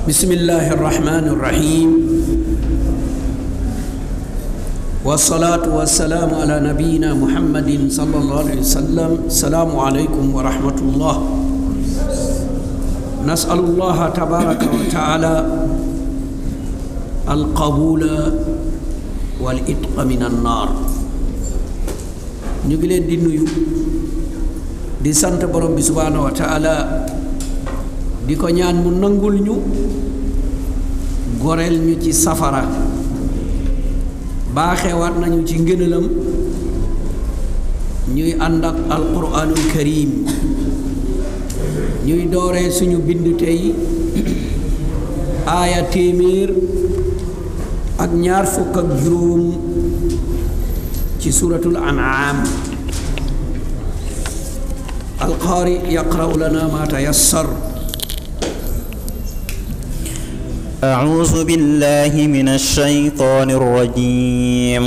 بسم الله الرحمن الرحيم والصلاة والسلام على نبينا محمد صلى الله عليه وسلم السلام عليكم ورحمة الله نسأل الله تبارك وتعالى القبول والإتق من النار ñu ngi leen di nuyu di sant borom bi subhaanahu wa taala di ko ñaan mu nangul ñu goreel ñu ci safara baaxewaat nañu ci ngënalam ñuy ànd ak alquranul karim ñuy dooree suñu bind tey aaya téeméer ak ñaar fukk ak juróom ci suratul an'am alqaari yaqra'u lana ma tayassar أعوذ بالله من الشيطان الرجيم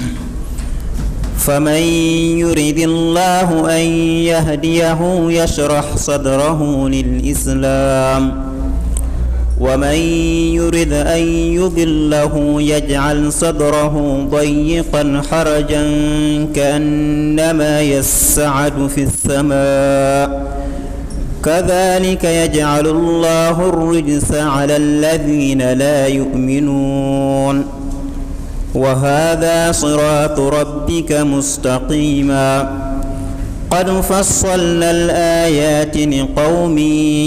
فمن يرد الله أن يهديه يشرح صدره للإسلام ومن يرد أن يضله يجعل صدره ضيقا حرجا كأنما يسعد في السماء كذلك يجعل الله الرجس على الذين لا يؤمنون وهذا صراط ربك مستقيما قد فصلنا الآيات لقوم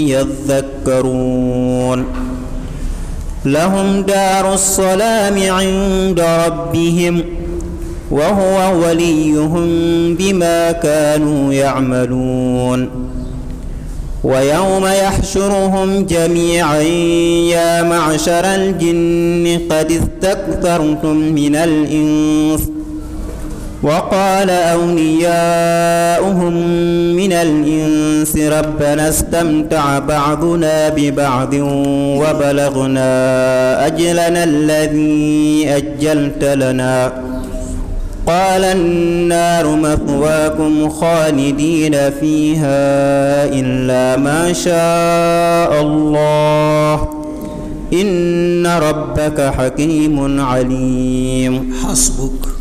يذكرون لهم دار السلام عند ربهم وهو وليهم بما كانوا يعملون ويوم يحشرهم جميعا يا معشر الجن قد استكثرتم من الإنس وقال أولياؤهم من الإنس ربنا استمتع بعضنا ببعض وبلغنا أجلنا الذي أجلت لنا قال النار مثواكم خالدين فيها إلا ما شاء الله إن ربك حكيم عليم حسبك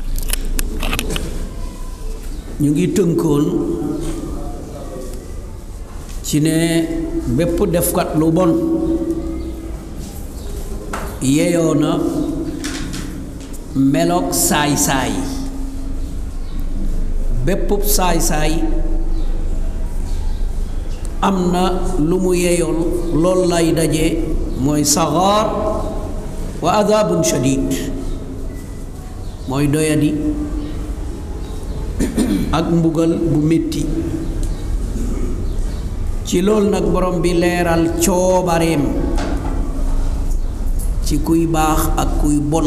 ñu ngi tënkoon ci ne bépp defkat lu bon yeyoo na meloog saay-saay bépp saay-saay am na lu mu yeyool lool lay daje mooy saxaar wa adabun shadid mooy doyadi ak mbugal bu metti ci loolu nag borom bi leeral coobareem ci kuy baax ak kuy bon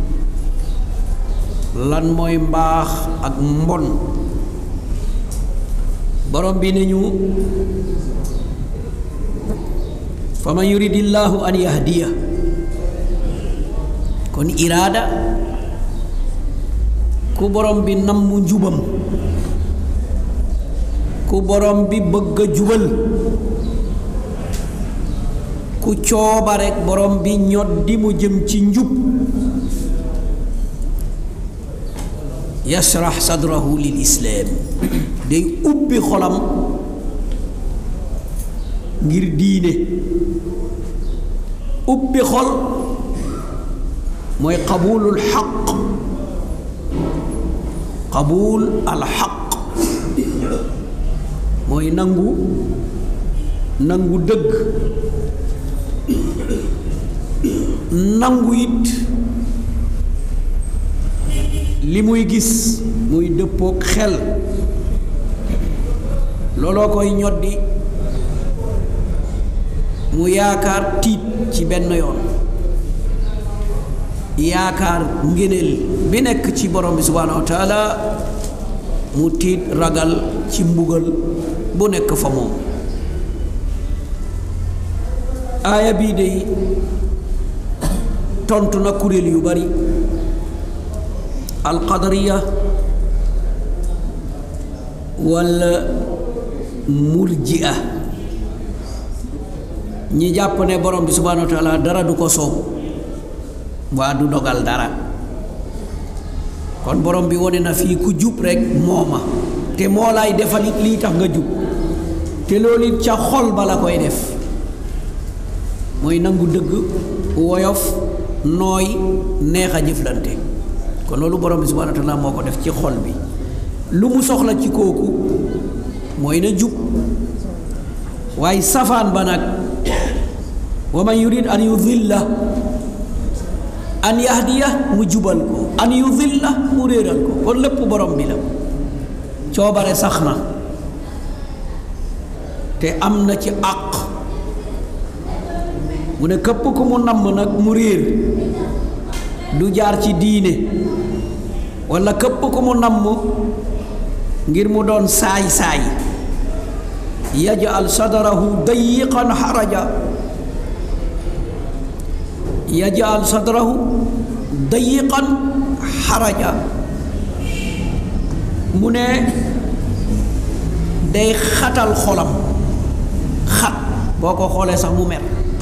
lan mooy mbaax ak mbon borom bi nañu fa man yuridillahu an yahdiya kon iraada ku borom bi namm njubam ku borom bi bëgg a jubal ku cooba rekk borom bi ñoddi mu jëm ci njub yasrax sadrahu lil islaam day ubbi xolam ngir diine ubbi xol mooy qabulul xaq qabul al xaq mooy nangu nangu dëgg nangu it li muy gis muy dëppook xel looloo koy ñoddi mu yaakaar tiit ci benn yoon yaakaar ngéneel bi nekk ci borom bi subhaanahu wa taala mu tiit ragal ci mbugal bu nekk fa moom aaya bii de tontu na kuréel yu bari alqadariya walla murji'a ñi jàpp ne borom bi subhanahu wa taala dara du ko soob waa du dogal dara kon borom bi wone na fii ku jub rek mooma te moo lay defal it lii tax nga jub te loolu it ca xol ba la koy def mooy nangu dëgg woyof nooy neex a jëflante kon loolu borom bi subhanahu wa taala moo ko def ci xol bi lu mu soxla ci kooku mooy na jub waaye safaan ba nag wa man yurid an yudilla an yahdiya mu jubal ko an yudilla mu réeral ko kon lépp borom bi la coobare sax na te am na ci àq mu ne képp ku mu namm nag mu réer du jaar ci diine walla képp ku mu namm ngir mu doon saay-saay yajal sadrahu dayiqan xaraja yajal sadrahu dayiqan xaraja mu ne day xatal xolam xat boo ko xoolee sax mu mer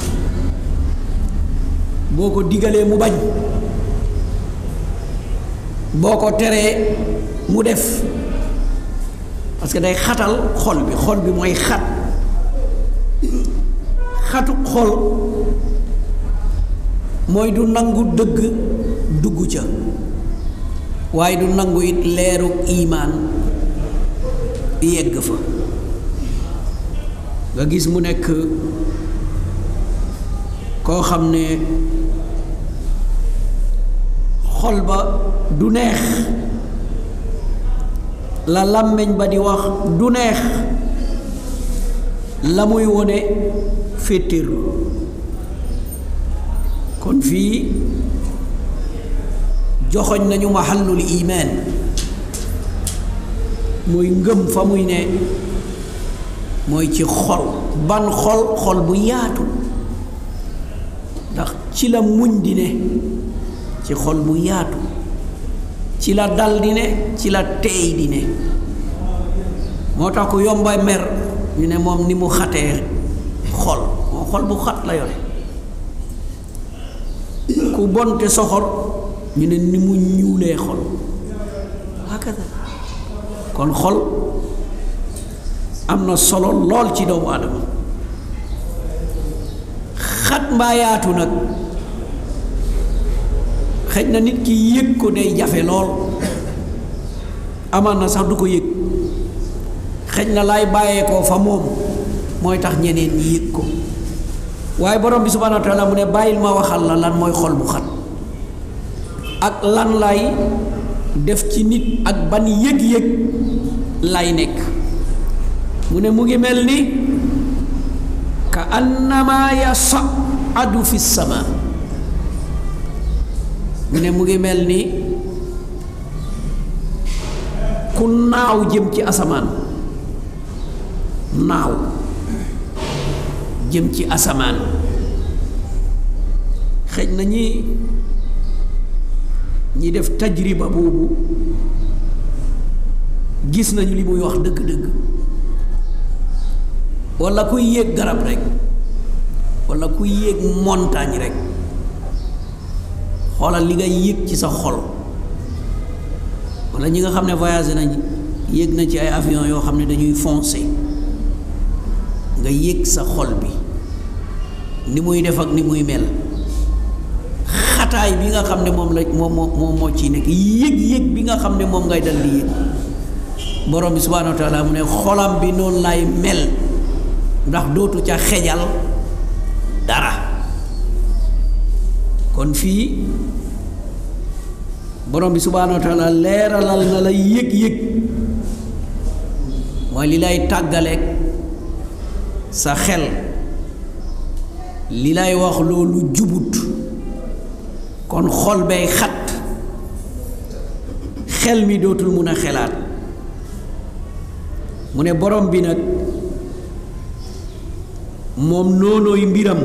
boo ko digalee mu bañ boo ko teree mu def parce que day xatal xol bi xol bi mooy xat xatu xol mooy du nangu dëgg dugg ca waaye du nangu it leeru imaan yegg fa nga gis mu nekk koo xam ne xol ba du neex la làmmiñ ba di wax du neex la muy wone féttéerlu kon fii joxoñ nañu mahallul imaan mooy ngëm fa muy ne mooy ci xol ban xol xol bu yaatu ndax ci la muñ di ne ci xol bu yaatu ci la dal di ne ci la teey di ne moo tax ku yomba mer ñu ne moom ni mu xatee xol moom xol bu xat la yore ku bonte soxor ñu ne ni mu ñuulee xol hakada kon xol am na solo lool ci doomu aadama xat mbaa yaatu nag xëj na nit ki yëg ko day jafe lool amaan na sax du ko yëg xëj na lay bàyyeekoo fa moom mooy tax ñeneen ñi yëg ko waaye borom bi subhanahu wa taala mu ne bàyyil ma waxal la lan mooy xol bu xat ak lan lay def ci nit ak ban yëg-yëg lay nekk mu ne mu ngi mel ni ka annama yasaadu fi sama mu ne mu ngi mel ni ku naaw jëm ci asamaan naaw jëm ci asamaan xëj na ñi ñi def tajriba boobu gis nañu li muy wax dëgg-dëgg walla kuy yéeg garab rekk walla kuy yéeg montagne rekk xoolal li nga yéeg ci sa xol walla ñi nga xam ne voyagé nañ yéeg na ci ay avion yoo xam ne dañuy foncé nga yéeg sa xol bi ni muy def ak ni muy mel xataay bi nga xam ne moom la moom moo moo ciy nekk yëg-yëg bi nga xam ne moom ngay dal di yëg borom bi subhaanahu wa taala mu ne xolam bi noonu lay mel ndax dootu ca xejal dara kon fii borom bi subhaanahu wa taala leeralal na la yëg-yëg mooy li lay tàggaleeg sa xel li lay wax loolu jubut kon xol bay xat xel mi dootul mun a xelaat mu ne borom bi nag moom noonooy mbiram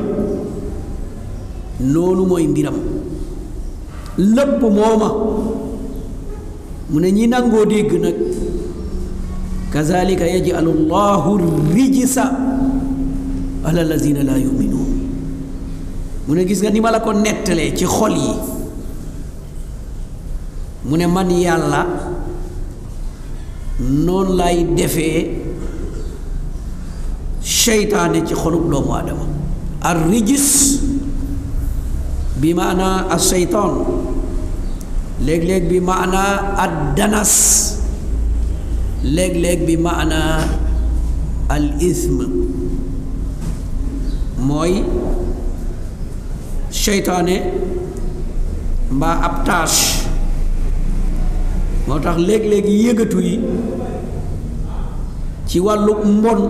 noonu mooy mbiram lépp mooma mu ne ñi nangoo dégg nag kazalika yajalu llahu rijsa ala lazina la yuminuun mu ne gis nga ni ma la ko nettalee ci xol yi mu ne man yàlla noonu lay defee seytaane ci xolub doomu aadama ar rijis bi maanaa as seytaan léeg-léeg bi maanaa ad danas léeg-léeg bi maanaa al ism mooy seytaane mbaa ab tâche moo tax léeg-léeg yëgatu yi ci wàllu mbon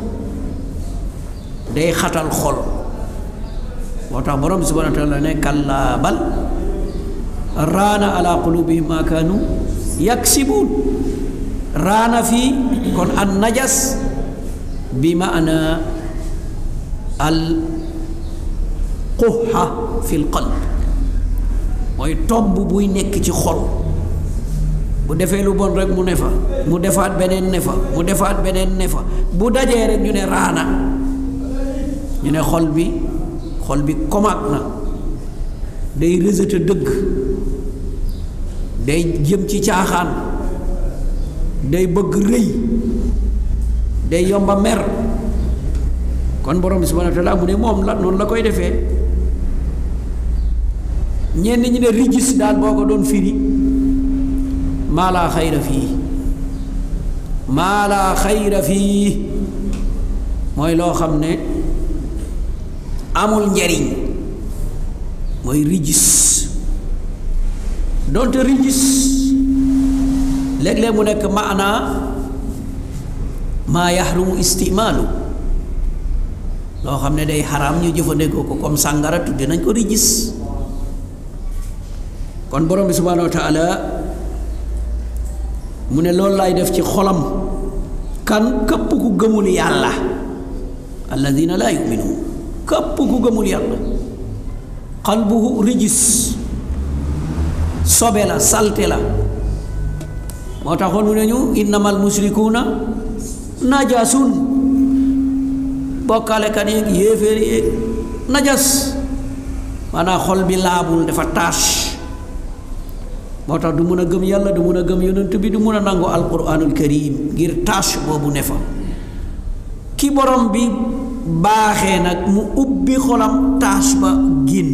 day xatal xol moo tax borom bi subhanahu wa taala ne kallaa bal raana ala qulubihim ma kaanu yaksibuun raana fii kon an najas bi maana al quxa fi l qalb mooy tomb buy nekk ci xol bu defee lu bon rek mu ne fa mu defaat beneen ne fa mu defaat beneen ne fa bu dajee rek ñu ne raana ñu ne xol bi xol bi komaat na day rejeté dëgg day jëm ci caaxaan day bëgg rëy day yomba mer kon borom bi subhanahu wa taala mu ne moom la noonu la koy defee ñenn ñi ne rijis daal boo ko doon firi maa laa xayra fii maa laa xayra fii mooy loo xam ne amul njariñ mooy rijis donte rijis léeg-léeg mu nekk maanaa maa yaxrumu istimaalu loo xam ne day xaraam ñu jëfandikoo ko comme sàngara tudde nañ ko rijis kon borom bi subhaanahu wa taala mu ne loolu laay def ci xolam kan képp ku gëmul yàlla alladina laa yuminuun képp ku gëmul yàlla qalbuhu rijis sobe la salte la moo taxoon mu ne ñu innamal musrikuuna najasun bokkaalekat yeeg yéeféer yeeg najas maanaam xol bi laabul dafa tache moo tax du mun a gëm yàlla du mun a gëm yonent bi du mun a nangu alquranul karim ngir tache boobu ne fa ki borom bi baaxee nag mu ubbi xolam tache ba génn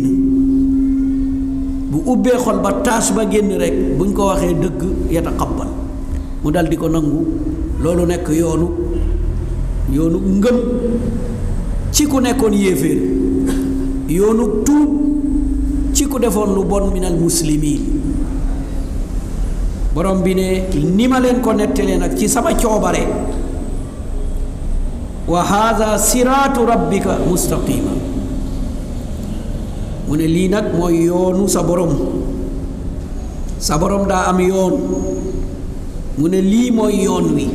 bu ubbee xol ba tache ba génn rek buñ ko waxee dëgg yataqabbal mu dal di ko nangu loolu nekk yoonu yoonu ngëm ci ku nekkoon yéeféer yoonu tuub ci ku defoon lu bon minal muslimiin borom bi ne ni ma leen ko nettalee nag ci sama coobare wa haada siraatu rabbika mustaqima mu ne lii nag mooy yoonu sa borom sa borom daa am yoon mu ne lii mooy yoon wi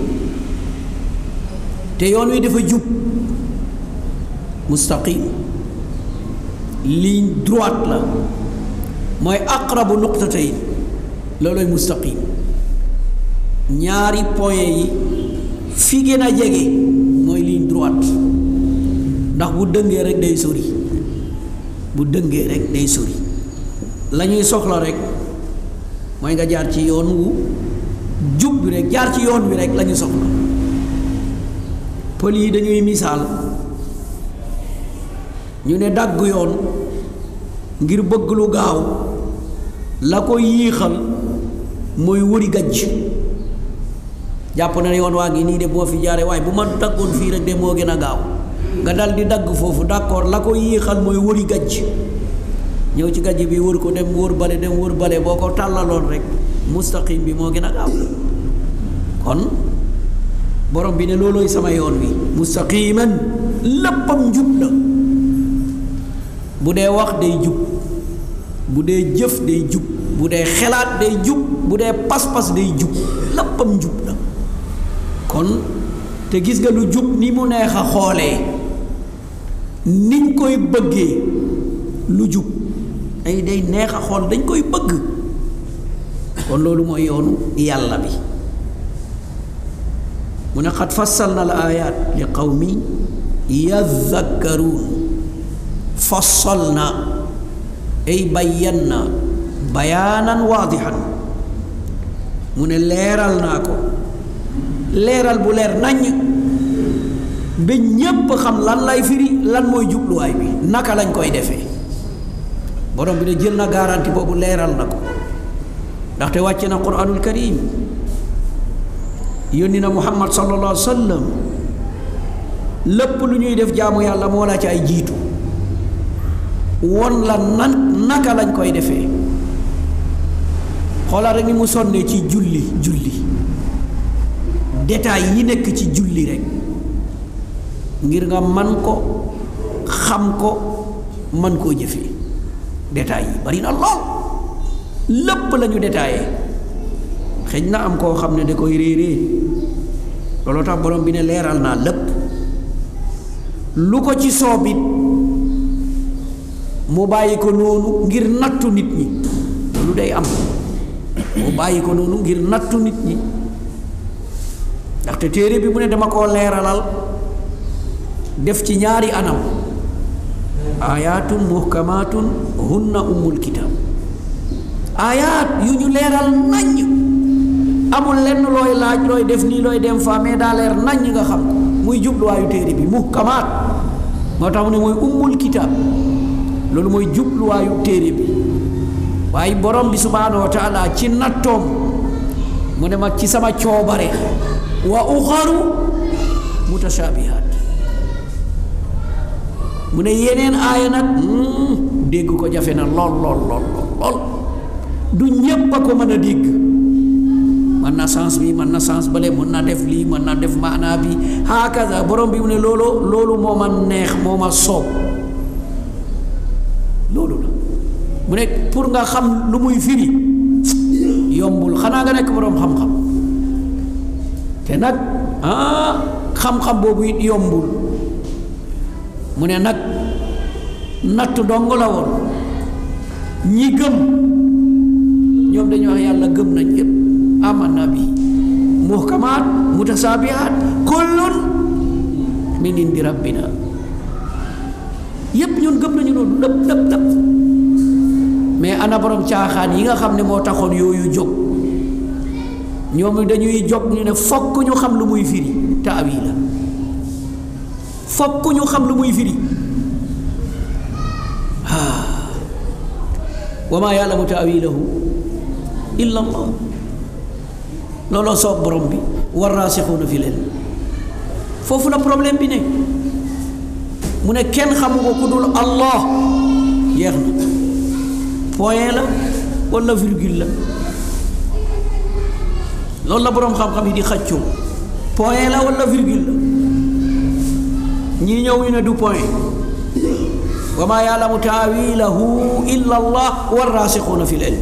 te yoon wi dafa jub mustaqim ligne droite la mooy aqrabu nuqtatayn looloy mustaqim ñaari point yi fi gën a jege mooy ligne droite ndax bu dëngee rek day sori bu dëngee rek day sori la ñuy soxla rek mooy nga jaar ci yoon wu jub bi rek jaar ci yoon wi rek la ñu soxla pël yi dañuy misaal ñu ne dagg yoon ngir bëgg lu gaaw la ko yiixal mooy wëri gajj jàpp na yoon waa ngi nii de boo fi jaaree waaye bu ma daggoon fii rek de moo gën a gaaw nga dal di dagg foofu d'accord la ko yiixal mooy wëri gajj ñëw ci gajj bi wër ko dem wër bale dem wër bale boo ko tàllaloon rek mustaqim bi moo gën a gaaw kon borom bi ne loolooy sama yoon wi mustaqiman léppam njub la bu dee wax day jub bu dee jëf day jub bu dee xelaat day jub bu dee pas-pas day jub léppam njub la kon te gis nga lu jub ni mu neex a xoolee niñ koy bëggee lu jub ay day neex a xool dañ koy bëgg kon loolu mooy yoonu yàlla bi mu ne xat fassal na al ayat li qawmi yadhakkaruun fassalna ay bayyanna bayaanan waadixan mu ne leeral naa ko leeral bu leer naññ ba ñépp xam lan lay firi lan mooy jubluwaay bi naka lañ koy defee borom bi ne jël na garanti boobu leeral na ko ndaxte wàcce na quraanul karim yónni na muhammad sallallahu alayhi wa sallam lépp lu ñuy def jaamu yàlla moo la ci ay jiitu won la nan naka lañ koy defee xoolal rek ni mu sonnee ci julli julli détails yi nekk ci julli rek ngir nga man ko xam ko man koo jëfee détails yi bari na lool lépp la ñu détaillé xëj na am koo xam ne da koy réeree loolu tax borom bi ne leeral naa lépp lu ko ci soobit mu bàyyi ko noonu ngir nattu nit ñi loolu day am mu bàyyi ko noonu ngir nattu nit ñi ndaxte téere bi mu ne dama koo leeralal def ci ñaari anam ayaatun muhkamaatun hunna ummul kitab ayaat yu ñu leeral naññ amul lenn looy laaj looy def nii looy dem fa mais daa leer naññ nga xam ko muy jubluwaayu téere bi muhkamaat moo tax mu ne mooy ummul kitab loolu mooy jubluwaayu téere bi waaye borom bi subhaanahu wa taala ci nattoom mu ne ma ci sama coobare wa uxaru mutashaabihaat mu ne yeneen aaya nag dégg ko jafe na lool lool lool lool du ñépp a ko mën a dégg mën na sens bi mën na sens bale mën na def lii mën na def maanaa bi hakaza borom bi mu ne loolu loolu moo ma neex moo ma soob loolu la mu ne pour nga xam lu muy firi yombul xanaa nga nekk borom xam-xam te nag ah xam-xam boobu it yombul mu ne nag natt dong la woon ñi gëm ñoom dañu wax yàlla gëm nañ yépp amanna bi muhkamaat mutasaabihaat kullun min indi rabbina yépp ñun gëm nañu loolu dëpp dëpp dëpp mais ana borom caaxaan yi nga xam ne moo taxoon yooyu jóg ñoom dañuy jóg ñu ne fokk ñu xam lu muy firi taawila fokk ñu xam lu muy firi wa maa yaalamu taawilahu illa allah looloo soob borom bi war raasixuuna fi leen foofu la problème bi ne mu ne kenn xamu ko ku dul allah jeex na point la walla virgule la loolu la boroom xam-xam yi di xaccoo point la walla virgule la ñii ñëw ñu ne du point wa maa yaalamu taawilahu illa allah war raasixuuna fi leen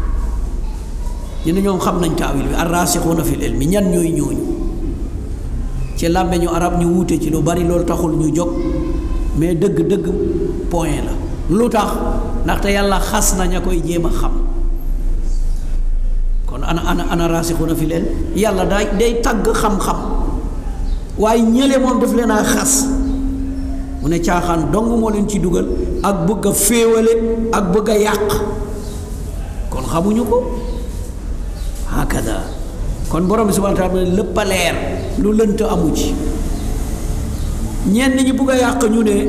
ñu ne ñoom xam nañ taawil bi ar raasixuuna fi ilmi ñan ñooy ñooñu ci làmmeñu arab ñu wuute ci lu bari loolu taxul ñu jóg mais dëgg-dëgg point la lu tax ndaxte yàlla xas na ña koy jéem a xam kon ana ana ana raasixuuna fi leen yàlla day day tagg xam-xam waaye ñële moom daf leen a xas mu ne caaxaan dong moo leen ci dugal ak bëgg a féewale ak bëgg a yàq kon xamuñu ko hakada kon borom bi subhanahu wa taala lépp a leer lu lënt amu ci ñenn ñi bugg a yàq ñu ne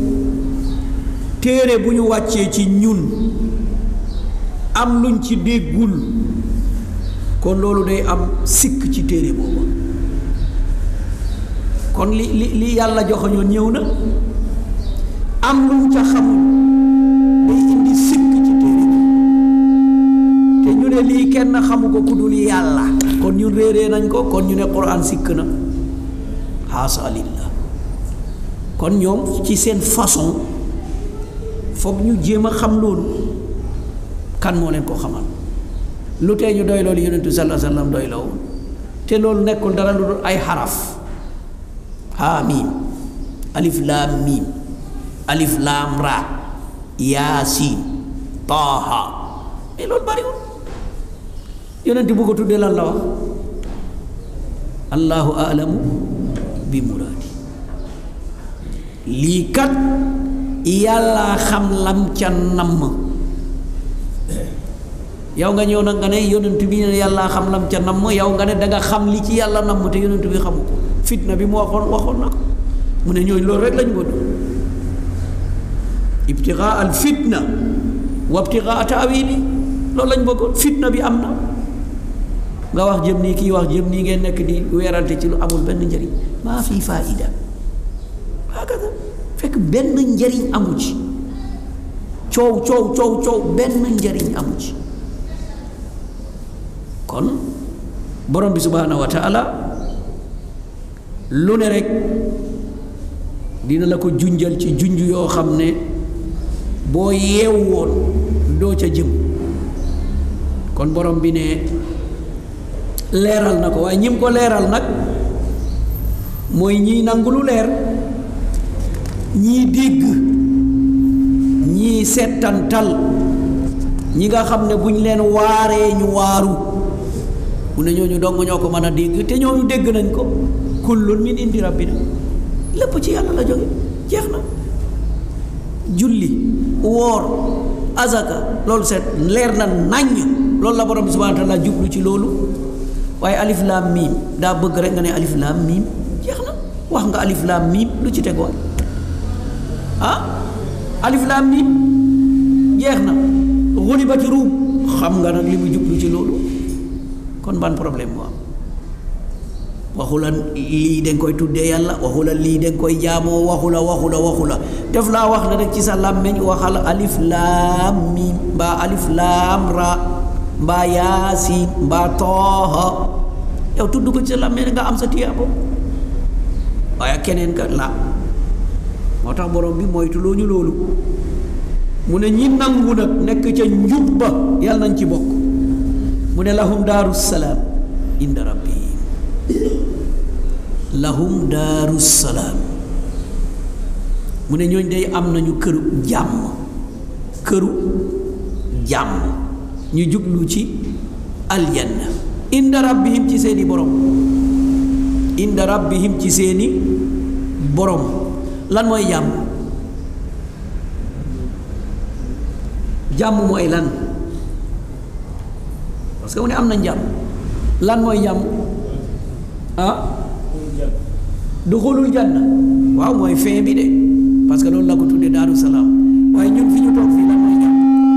téere bu ñu wàccee ci ñun am luñ ci déggul kon loolu day am sikk ci téere booba kon li li li yàlla joxoñoon ñëw na am luñ ca xamul day indi sikk ci téere bi te ñu ne lii kenn xamu ko ku dul yàlla kon ñun réeree nañ ko kon ñu ne quran sikk na xaasa lillah kon ñoom ci seen façon foog ñu jéem a xam loolu kan moo leen ko xamal lu tee ñu doy loolu yonentu sallallahu alayhi wasallam doy loo te loolu nekkul dara lu dul ay xaraf haa miim alif laam miim alif laam ra yaasiin taaha mais loolu bariwul yonent bu ko tuddee lan la wax allahu alamu bi muraadi lii kat yàlla xam lam ca namm yow nga ñëw nag nga ne yonent bi ne yàlla xam lam ca namm yow nga ne danga xam li ci yàlla namm te yonent bi xamu ko fitna bi mu waxoon waxoon na ko mu ne ñooñu loolu rek lañ bëgg ibtigaa al fitna wa ibtigaa taawili loolu lañ bëggoon fitna bi am na nga wax jëm nii kii wax jëm nii ngeen nekk di weerante ci lu amul benn njëriñ maa fii faida hakada fekk benn njëriñ amu ci coow coow coow coow benn njëriñ amu ci kon borom bi subhaanahu wa taala lu ne rek dina la ko junjal ci junj yoo xam ne boo yeew woon doo ca jëm kon borom bi ne leeral na ko waaye ñim ko leeral nag mooy ñiy nangu lu leer ñii dégg ñii settantal ñi nga xam ne buñ leen waaree ñu waaru mu ne ñooñu dong ñoo ko mën a dégg te ñooñu dégg nañ ko kullun min indi rabbina lépp ci yàlla la jóge jeex na julli woor azaka loolu seet leer na naññ loolu la borom bi subhanahu wa taala jublu ci loolu waaye alif laam miim daa bëgg rek nga ne alif laam miim jeex na wax nga alif laam miim lu ci tegoon ah alif laam miim jeex na xulibati ruum xam nga nag li mu jublu ci loolu kon ban problème moo am waxula lii dañ koy tuddee yàlla waxula lii dañ koy jaamoo waxula waxula waxula def laa wax ne rek ci sa làmmeñ waxal alif laam miim mbaa alif laam ra mbaa yaasin mbaa tooha yow tudd ko ci sa làmmeñ nga am sa tiyaabo waaye keneen ka la moo tax borom bi moytuloo ñu loolu mu ne ñi nangu nag nekk ca njub ba yàlla nañ ci bokk mu ne lahum daaru salaam inda rabbihim lahum daaru salaam mu ne ñooñ day am nañu këru jàmm këru jàmm ñu jublu ci aljanna inda rabbihim ci seeni borom inda rabbihim ci seeni borom lan mooy jàmm jàmm mooy lan parce que mu ne am na jàmm lan mooy jàmm ah duxulul janna waaw mooy fin bi de parce que loolu la ko tuddee daaru salaam waaye ñun fi ñu toog fii lan mooy jàmm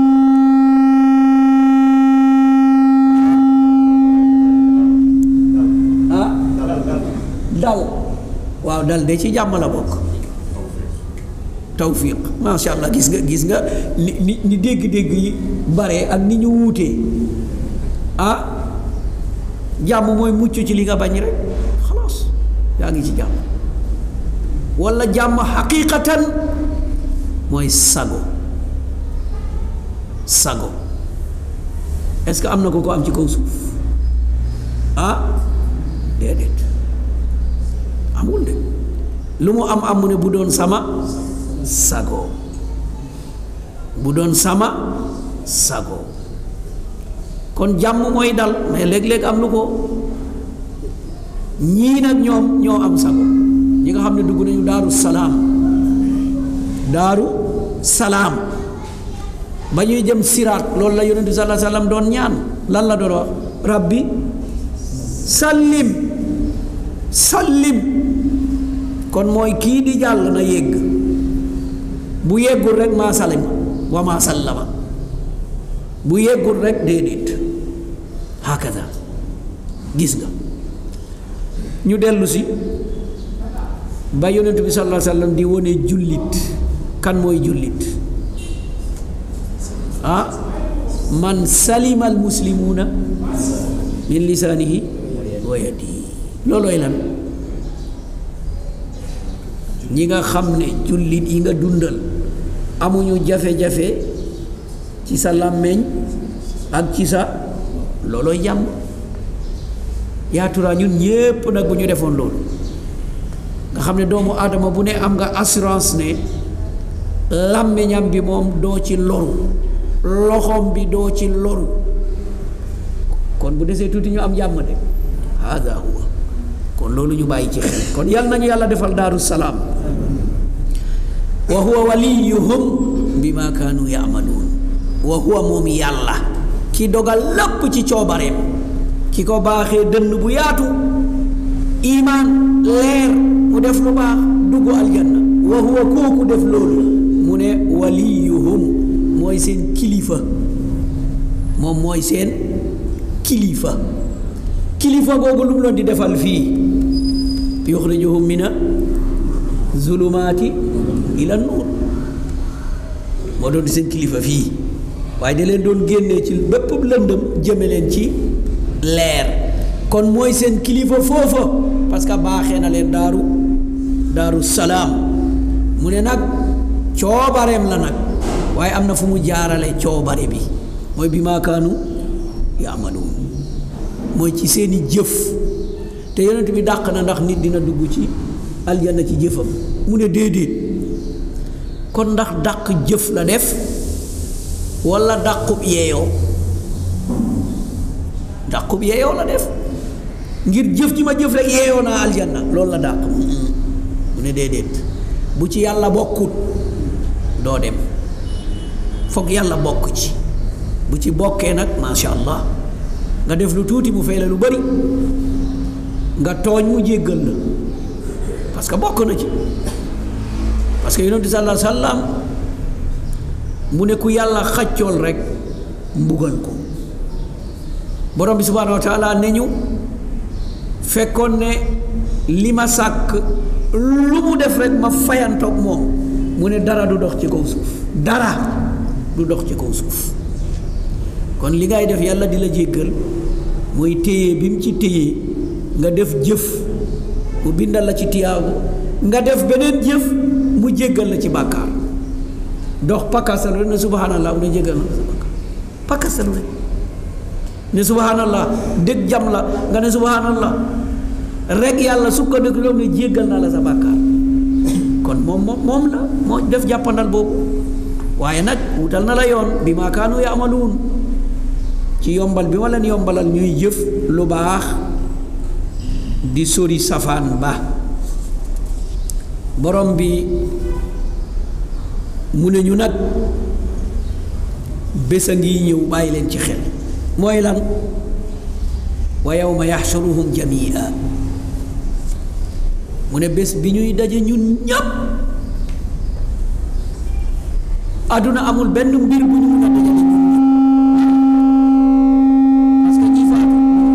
ah dal waaw dal de ci jàmm la bokk tawfiq macha allah gis nga gis nga ni ni ni dégg-dégg yi bare ak ni ñu wuutee ah jàmm mooy mucc ci li nga bañ rek xalaas yaa ngi ci jàmm walla jàmm xaqiqatan mooy sago sago est-ce que am na ko ko am ci kaw suuf ah déedéet amul de lu mu am am mu ne bu doon sama sago bu doon sama sago kon jàmm mooy dal mais léeg-léeg am lu ko ñii nag ñoom ñoo am sago ñi nga xam ne dugg nañu daaru salaam daaru salaam ba ñuy jëm siraat loolu la yonent bi sallallahu alayhi wasallam doon ñaan lan la doon wax rabbi sallim sallim kon mooy kii di jàll na yegg bu yeggul rek maa salima wa maa sallama bu yeggul rek déedéet hakada gis nga ñu dellu si ba yonent bi sallallahu alayhi wasallam di wone jullit kan mooy jullit ah man salima al muslimuuna min lisaanihi wa yadihi loolooy lan ñi nga xam ne jullit yi nga dundal amuñu jafe-jafe ci sa làmmeñ ak ci sa loolooy jàmm yaaturaa ñun ñépp nag bu ñu defoon loolu nga xam ne doomu aadama bu ne am nga assurance ne làmmiñam bi moom doo ci loru loxoom bi doo ci loru kon bu desee tuuti ñu am jàmm de hada huwa kon loolu ñu bàyyi ci xel kon yal nañu yàlla defal daaru salaam wa huwa waliyuhum bima kaanu yaamaluun wa huwa moom yàlla ki dogal lépp ci coobareem ki ko baaxee dënn bu yaatu imaan leer mu def lu baax dugg aljanna wa huwa kooku def loolu mu ne waliyuhum mooy seen kilifa moom mooy seen kilifa kilifa googu lu mu loon di defal fii yuxrijuhum mina zulumaati ila nuur moo doon di seen kilifa fii waaye da leen doon génnee ci bépp lëndëm jëme leen ci leer kon mooy seen kilifa foofa parce que baaxee na leen daaru daaru salaam mu ne nag coobareem la nag waaye am na fu mu jaarale coobare bi mooy bi maakaanu yaamaluun mooy ci seeni jëf te yonent bi dàq na ndax nit dina dugg ci aljanna ci jëfam mu ne déedéet kon ndax dàq jëf la def walla dàqub yeeyoo dàqub yeeyoo la def ngir jëf ji ma jëf rek yeeyoo naa aljanna loolu la dàq mu ne déedéet bu ci yàlla bokkut doo dem foog yàlla bokk ci bu ci bokkee nag macha allah nga def lu tuuti mu fay la lu bari nga tooñ mu jéggal la parce que bokk na ci parce que yonent bi sallallahu alayhi wa sallam mu ne ku yàlla xaccool rek mbugal ko borom bi subhaanahu wa taala ne ñu fekkoon ne li ma sàkk lu mu def rek ma fayantoog moom mu ne dara du dox ci kaw suuf dara du dox ci kaw suuf kon li ngay def yàlla di la jéggal mooy téye bi mu ci téye nga def jëf mu bindal la ci tiyaabu nga def beneen jëf mu jéggal la ci bàkkaar dox pakkasalu rek ne subhanallah mu ne jéggal na la sa bàkkaar pakkasalu rek ne subhanallah dëgg jam la nga ne subhanallah rek yàlla sukkandiku loolu ne jéggal naa la sa bàkkaar kon moom moom moom la moo def jàppandal boobu waaye nag wutal na la yoon bi maa kaanu yaamaluun ci yombal bi ma leen yombalal ñuy jëf lu baax di sori safaan ba borom bi mu ne ñu nag bés a ngi ñëw bàyyi leen ci xel mooy lan wa yawma yaxshuruhum jamia mu ne bés bi ñuy daje ñun ñépp àdduna amul benn mbir bu ñu mun a dajale ñun parce que ñi faatu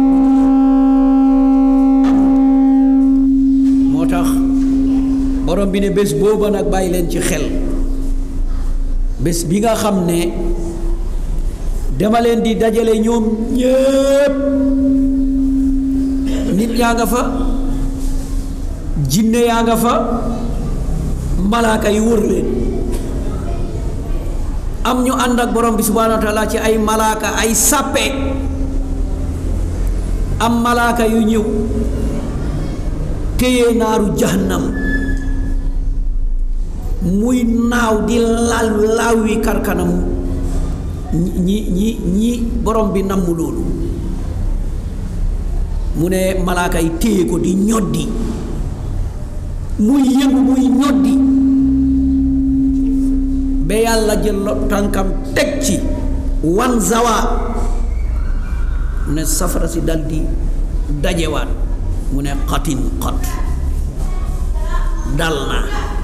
moo tax borom bi ne bés booba nag bàyyi leen ci xel bés bi nga xam ne dama leen di dajale ñoom ñépp nit yaa nga fa jinne yaa nga fa malaaka yi wër leen am ñu ànd ak borom bi subhaanahu wa taala ci ay malaaka ay sàppe am malaaka yu ñëw téye naaru jahannam muy naaw di laal laawi karkanam ñi ñi ñi borom bi namm loolu mu ne malaaka yi téye ko di ñoddi muy yëngu muy ñoddi ba yàlla jël tànkam teg ci wan zawa mu ne safara si dal di dajewaat mu ne xatin xat dal na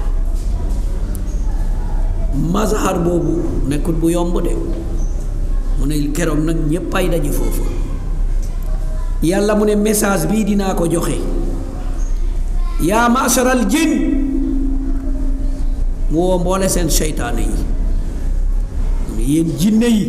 mazhar boobu nekkul bu yomb de mu ne keroog nag ñépp ay daje foofu yàlla mu ne message bii dinaa ko joxe yaa masaral jin mu woo mboole seen seytaane yi mu ne yéen jinne yi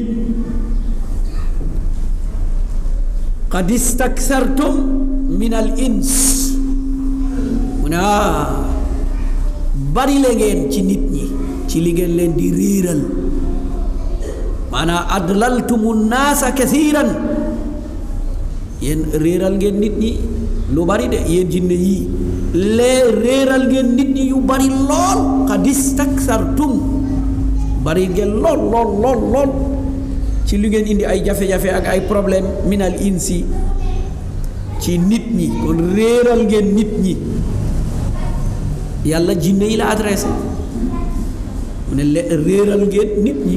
qad istaksartum min al ins mu ne ah bari la ngeen ci nit ñi ci li ngeen leen di réeral maanaam adlaltumu naasa kasiiran yéen réeral ngeen nit ñi lu bari de yéen jinne yii lee réeral ngeen nit ñi yu bari lool qad istaksartum bari ngeen lool lool lool lool ci li ngeen indi ay jafe-jafe ak ay problème minal insi ci nit ñi kon réeral ngeen nit ñi yàlla jinne yi la adressé mu ne le réeral ngeen nit ñi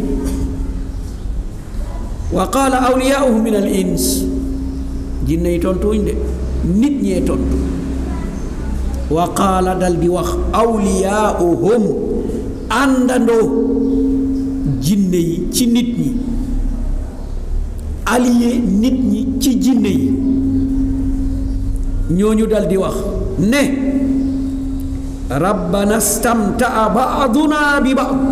wa qaala awliyaauhu min al ins jinne yi tontuwuñ de nit ñee tontu wa qaala dal di wax awliyaauhum àndandoo jinne yi ci nit ñi allié nit ñi ci jinne yi ñooñu dal di wax ne rabbana stamtaa baaduna bi baad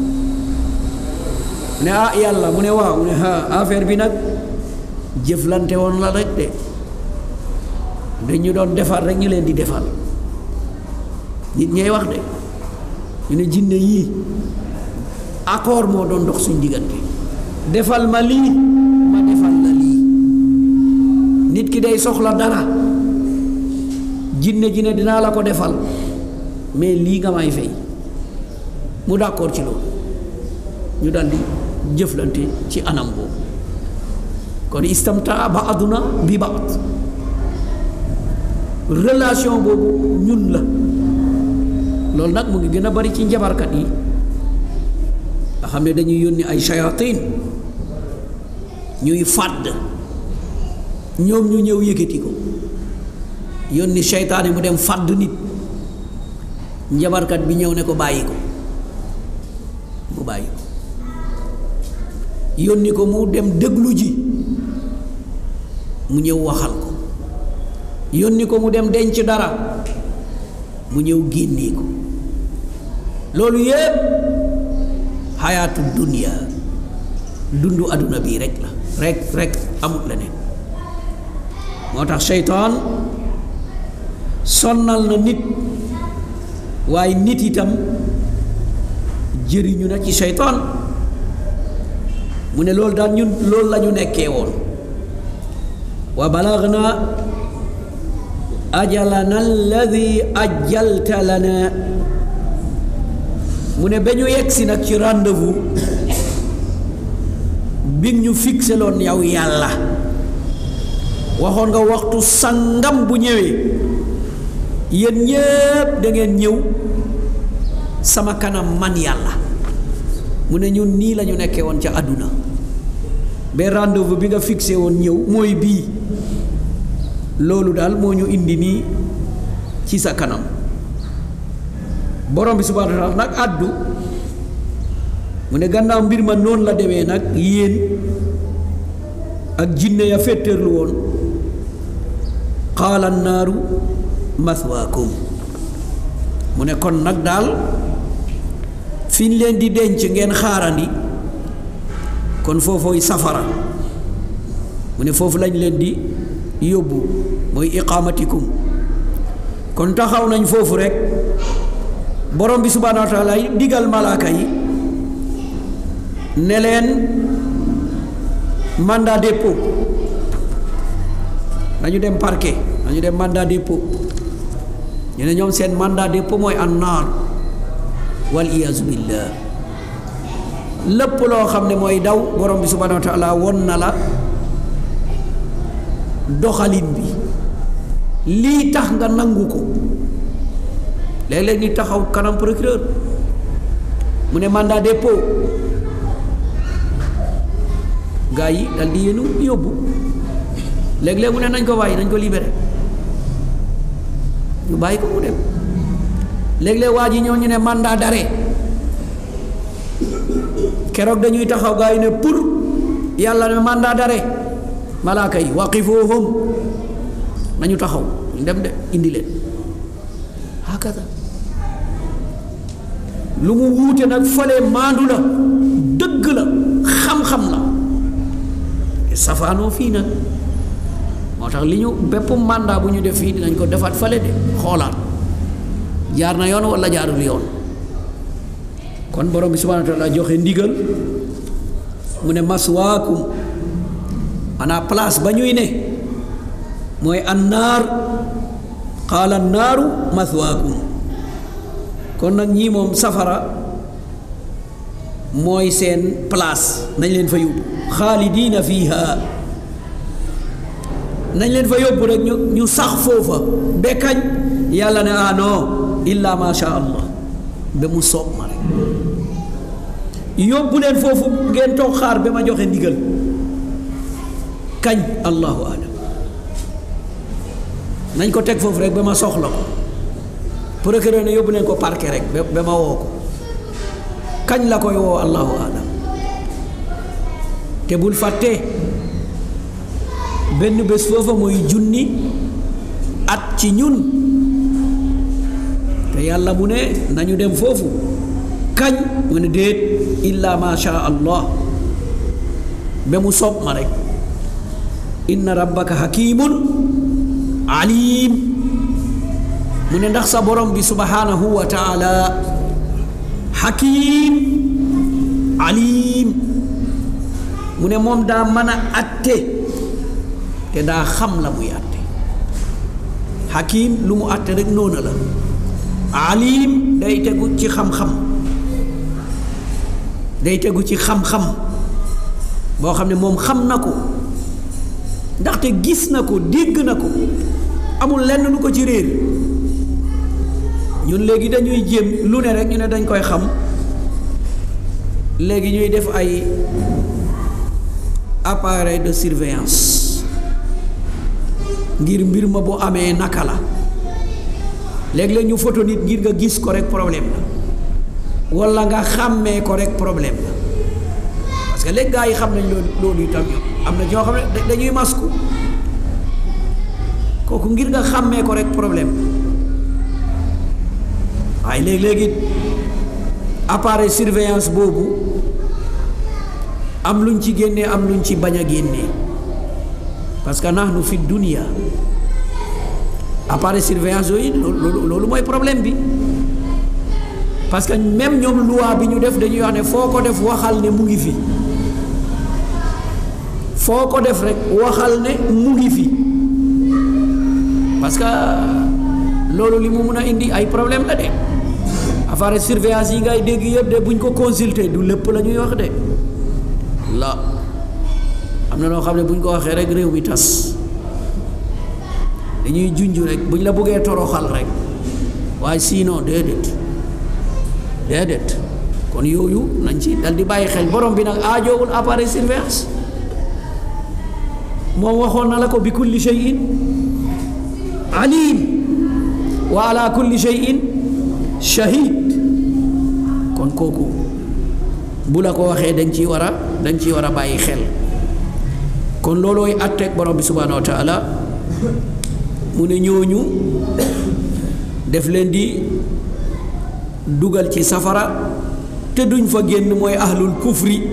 ne ah yàlla mu ne waaw mu ne ah affaire bi nag jëflante woon la rek de dañu doon defar rek ñu leen di defal nit ñay wax de ñu ne jinne yii accord moo doon dox suñ diggante defal ma lii ma defal la lii nit ki day soxla dara jinne ji ne dinaa la ko defal mais lii nga may fay mu d'accord ci loolu ñu daldi jëflante ci anam boobu kon istamtaa baaduna bi baad relation boobu ñun la loolu nag mu ngi gën a bari ci njabarkat yi nga xam ne dañuy yónni ay shayatin ñuy fàdd ñoom ñu ñëw yëkkati ko yónni seytaane mu dem fàdd nit njabarkat bi ñëw ne ko bàyyi ko mu bàyyi ko yónni ko mu dem déglu ji mu ñëw waxal ko yónni ko mu dem denc dara mu ñëw génnee ko loolu yépp xayaatu dunia dundu àdduna bii rek la rek rek amut leneen moo tax seytaan sonnal na nit waaye nit itam jëriñu na ci seytaan mu ne loolu daal ñun loolu la ñu nekkee woon wa balagna ajalana alladi ajjalta lana mu ne ba ñu yegsi nag ci rendez-vous bi ñu fixé loon yow yàlla waxoon nga waxtu sangam bu ñëwee yéen ñépp da ngeen ñëw sama kanam man yàlla mu ne ñun nii la ñu nekkee woon ca àdduna ba rendez-vous bi nga fixé woon ñëw mooy bii loolu daal moo ñu indi nii ci sa kanam borom bi subhaanahu wa taala nag àddu mu ne gannaaw mbir ma noonu la demee nag yéen ak jinne ya féttéerlu woon qaala naaru mathwaakum mu ne kon nag daal fi ñu leen di denc ngeen xaarandi kon foofooy safara mu ne foofu lañ leen di yóbbu mooy iqaamatikum kon taxaw nañ foofu rek borom bi subhaanahu wa taala digal malaaka yi ne leen mandat dépôt nañu dem parquet nañu dem mandat dépôt ñu ne ñoom seen mandat dépôt mooy annaar wal iyaazu billah lépp loo xam ne mooy daw borom bi subhaanahu wa taala won na la doxalin bi lii tax nga nangu ko léeg-léeg ni taxaw kanam procureur mu ne mandat dépôt gaa yi dal di yéenu yóbbu léeg-léeg mu ne nañ ko bàyyi nañ ko libéré ñu bàyyi ko mu dem léeg-léeg waa ji ñëw ñu ne mandat d'arrêt keroog dañuy taxaw gaa yi ne pour yàlla ne mandat d'arrêt malaaka yi waqifuhum nañu taxaw ñu dem de indi leen hakada lu mu wuute nag fale maandu la dëgg la xam-xam la safaanoo fii nag moo tax li ñu bépp mandat bu ñu def fii dinañ ko defaat fale de xoolaat jaar na yoon wala jaarul yoon kon borom bi subhanahu wa taala joxe ndigal mu ne maswaakum maanaam place ba ñuy ne mooy annaar qaala annaaru maswaakum kon nag ñii moom safara mooy seen place nañ leen fa yóbbu xaalidiina fiiha nañ leen fa yóbbu rek ñu ñu sax foofa ba kañ yàlla ne ah non illa ma sha allah ba mu soob ma rek yóbbu leen foofu ngeen toog xaar ba ma joxe ndigal kañ allahu alam nañ ko teg foofu rek ba ma soxla ko procureur ne yóbbu leen ko parquet rek ba ma woo ko kañ la koy woo allahu alam te bul fàtte benn bés foofa mooy junni at ci ñun te yàlla mu ne nañu dem foofu kañ mu ne déet illa ma sha allah ba mu soob ma rek inna rabbaka hakimun alim mu ne ndax sa borom bi subhanahu wa taala hakim alim mu ne moom daa mën a atte te daa xam la muy atte hakim lu mu atte rek noona la alim day tegu ci xam-xam day tegu ci xam-xam boo xam ne moom xam na ko ndaxte gis na ko dégg na ko amul lenn lu ko ci réer ñun léegi dañuy jéem lu ne rek ñu ne dañ koy xam léegi ñuy def ay appareil de surveillance ngir mbir ma bu amee naka la léeg-léeg ñu photo nit ngir nga gis ko rek problème la walla nga xàmmee ko rek problème la parce que léegi gaa yi xam nañ loolu loolu itam am na ñoo xam ne dañuy masku kooku ngir nga xàmmee ko rek problème waaye léegi-léegi appareil surveillance boobu am luñ ci génnee am luñ ci bañ a génnee parce que nahnu fi dunia appareil surveillance yooyu loolu loolu mooy problème bi parce que même ñoom loi bi ñu def dañuy wax ne foo ko def waxal ne mu ngi fi foo ko def rek waxal ne mu ngi fi parce que loolu li mu mun a indi ay problème la de appareil surveillance yi ngay dégg yëpp de buñ ko consulter du lépp la ñuy wax de la am na loo xam ne buñ ko waxee rek réew mi tas dañuy junj rek buñ la bëggee toroxal rek waaye sinon déedéet déedéet kon yooyu nañ ci dal di bàyyi xel borom bi nag aajoowul appareil surveillance moom waxoon na la ko bi kulli shay'in alim wa ala kulli shay'in shahid kon kooku bu la ko waxee dañ ciy war a dañ ciy war a bàyyi xel kon loolooy àtteeg borom bi subhanahu wa taala mu ne ñooñu def leen di dugal ci safara te duñ fa génn mooy ahlul kufri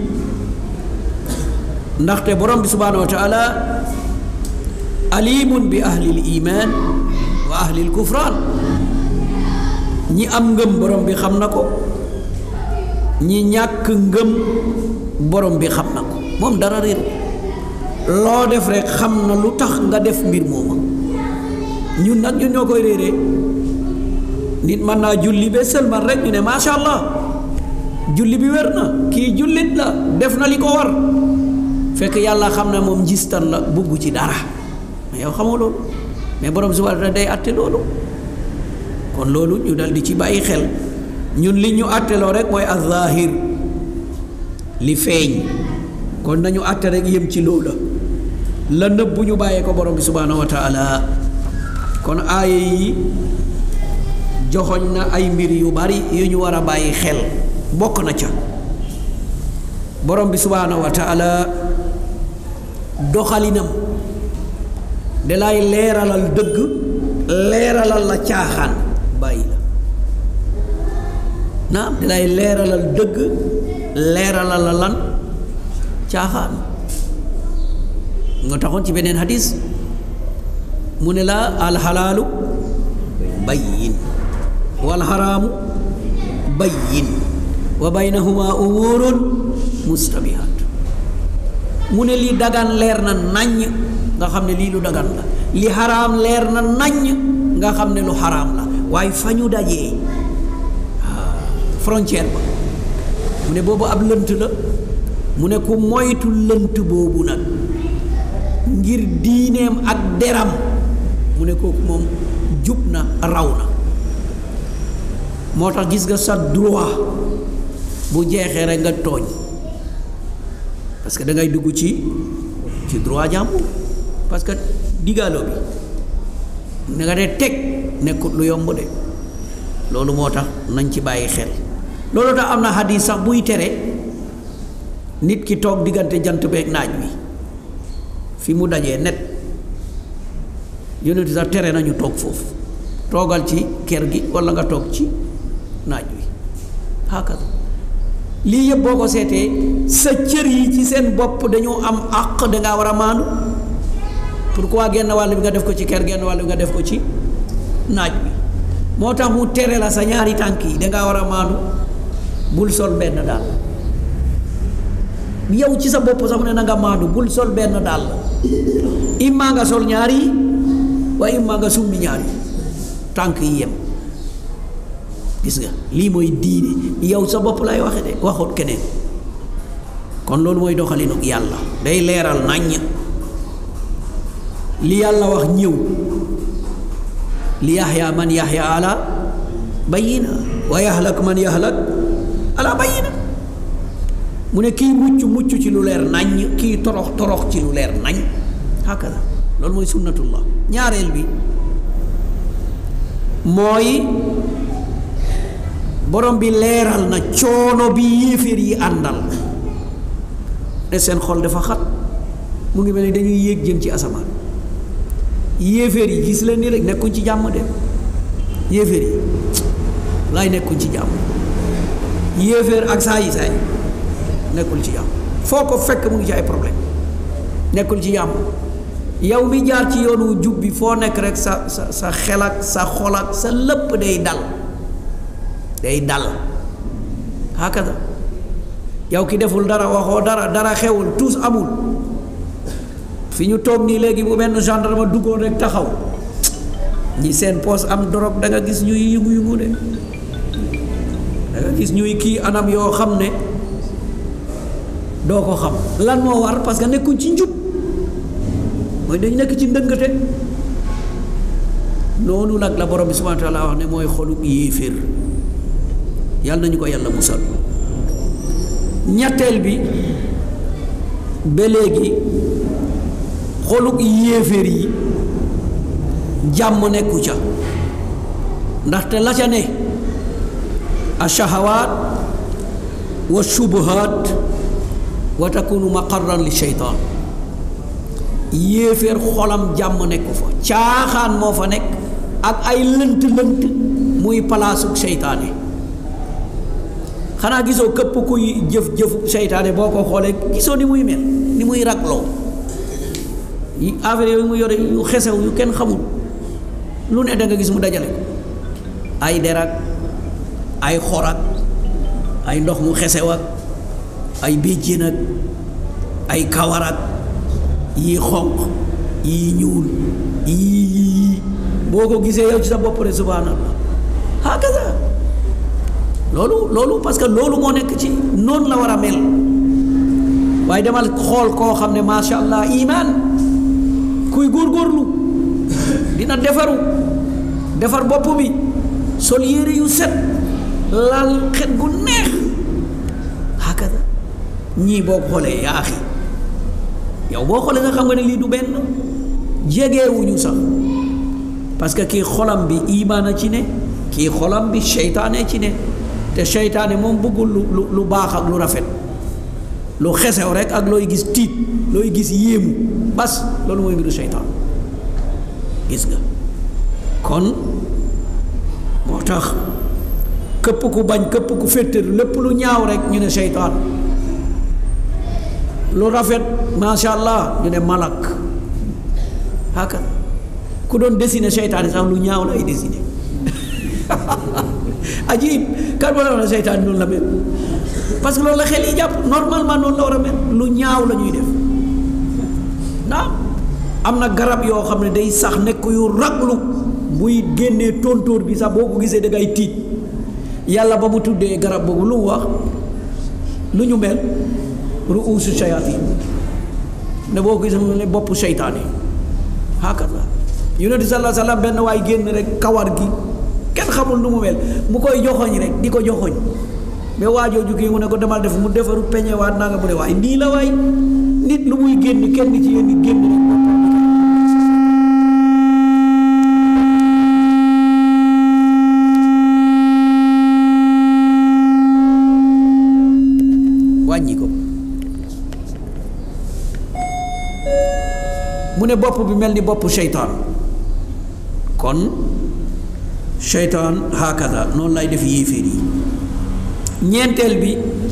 ndaxte borom bi subhanahu wa taala alimun bi ahlil iman wa ahlil kufraan ñi am ngëm borom bi xam na ko ñi ñàkk ngëm borom bi xam na ko moom dara réer loo def rek xam na lu tax nga def mbir mooma ñun nag ñun ñoo koy réeree nit mën naa julli ba sëlmal rek ñu ne macha allah julli bi wér na kii jullit la def na li ko war fekk yàlla xam ne moom njistan la bugg ci dara mais yow xamoo loolu mais borom subhanahu wa taala day àtte loolu kon loolu ñu dal di ci bàyyi xel ñun li ñu àtteloo rek mooy azahir li feeñ kon nañu àtte rek yem ci loola la nëbb bu ñu bàyyee ko borom bi subhanahu wa taala kon aaya yi joxoñ na ay mbir yu bari yu ñu war a bàyyi xel bokk na ca borom bi subhanahu wa taala doxalinam dalay leeralal dëgg leeralal la caaxaan bàyyi la naam dalay leeralal dëgg leeralal la lan caaxaan nga taxoon ci beneen hadis mu ne la alxalaalu bayyin wal xaraamu bayyin wa baynahuma umurun mustabihat mu ne li dagan leer na naññ nga xam ne lii lu dagan la li xaraam leer na naññ nga xam ne lu xaraam la waaye fa ñu dajee frontière ba mu ne boobu ab lënt la mu ne ku moytu lënt boobu nag ngir diineem ak deram mu ne kooku moom jub na raw na moo tax gis nga sa droit bu jeexee rek nga tooñ parce que da ngay dugg ci ci droit jàmbur parce que digaaloo bi na nga ne teg nekkut lu yomb de loolu moo tax nañ ci bàyyi xel loolu tax am na xadis sax buy tere nit ki toog diggante jant beeg naaj wi fi mu dajee net yonent sax tere nañu toog foofu toogal ci kër gi walla nga toog ci naaj wi hakada lii yëpp boo ko seetee sa cër yi ci seen bopp dañoo am àq dangaa war a maandu pourquoi genn wàll bi nga def ko ci kër genn wàll bi nga def ko ci naaj bi moo tax mu tere la sa ñaari tànk yi dangaa war a maandu bul sol benn daal yow ci sa bopp sax mu ne na nga maandu bul sol benn daal imma nga sol ñaari yi waaye imma nga summi ñaari tànk yi yem gis nga lii mooy diine yow sa bopp lay waxe de waxut keneen kon loolu mooy doxalinu yàlla day leeral naññ li yàlla wax ñëw li yaxya man yaxya ala bayina wa yahlak man yahlak ala bayina mu ne kii mucc mucc ci lu leer naññ kii torox torox ci lu leer nañ hakada loolu mooy sunnatullah ñaareel bi mooy borom bi leeral na coono bi yéeféer yi àndal ne seen xol dafa xat mu ngi mel ni dañuy yéeg jëm ci asamaan yéeféer yi gis leen ni rek nekkuñ ci jàmm de yéeféer yi laay nekkuñ ci jàmm yéeféer ak saa yi saay nekkul ci jàmm foo ko fekk mu ngi ci ay problème nekkul ci jàmm yow mi jaar ci yoonu jub bi foo nekk rek sa sa sa xel ak sa xol ak sa lépp day dal day dal hakada yow ki deful dara waxoo dara dara xewul tous amul fi ñu toog nii léegi bu benn gendarme duggoon rek taxaw ñi seen poos am dorog da nga gis ñuy yëngu-yëngu de da nga gis ñuy kii anam yoo xam ne doo ko xam lan moo war parce que nekkuñ ci njub mooy dañu nekk ci ndëngate noonu nag la borom bi subhanahu wa taala wax ne mooy xolu yéeféer yàlla nañu ko yàlla musal ñetteel bi ba léegi xoluk yéeféer yi jàmm nekku ca ndaxte la ca ne ashahawaat wa shubuhaat wa takunu maqarran li sheytaan yéeféer xolam jàmm nekku fa caaxaan moo fa nekk ak ay lënt lënt muy palaasuk seytaane xanaa gisoo këpp kuy jëf jëfu seytaane boo ko xoolee gisoo ni muy mel ni muy ragloo yi affaire yooyu mu yore yu xesew yu kenn xamul lu ne da nga gis mu dajale ko ay derak ay xorak ay ndox mu xesew ak ay béjjén ak ay kawarak yii xonq yii ñuul yii yii boo ko gisee yow ci sa bopp rek subhanallah hakaza loolu loolu parce que loolu moo nekk ci noonu la war a mel waaye demal xool koo xam ne macha allah iman kuy góorgóorlu dina defaru defar bopp bi sol yére yu set lal xet gu neex hakada ñii boo ko xoolee yaa axi yow boo xoolee nga xam nga ne lii du benn jegeewuñu sax parce que kii xolam bi imaana ci ne kii xolam bi seytaane ci ne te seytaane moom bëggul lu lu baax ak lu rafet lu xesew rek ak looy gis tiit looy gis yéemu bas loolu mooy mbiru seytaan gis nga kon moo tax këpp ku bañ këpp ku féttéru lépp lu ñaaw rek ñu ne seytaan lu rafet macha allah ñu ne malak haka ku doon dessiner seytaane sax lu ñaaw lay dessiner ajib kan moo la wax ne seytaane noonu la mel parce que loolu la xel yi jàpp normalement noonu la war a mel lu ñaaw la ñuy def naam am na garab yoo xam ne day sax nekk yu raglu buy génnee tontóor bi sax boo ko gisee da ngay tiit yàlla ba mu tuddee garab boobu lu mu wax lu ñu mel ruusu shayatin ne boo ko gisee mu ne boppu seytaane hakata yonent sallallahu alayhi wasallam benn waay génn rek kawar gi kenn xamul nu mu mel mu koy joxoñ rek di ko joxoñ ba waajoo jógee mu ne ko demal def mu defaru peñe waat naa nga mu ne waaye nii la waay nit lu muy génn kenn ci yéen nit génn rek wàññi ko mu ne bopp bi mel ni boppu seytaan kon seytaan hakada noonu lay def yéeféer yi ñeenteel bi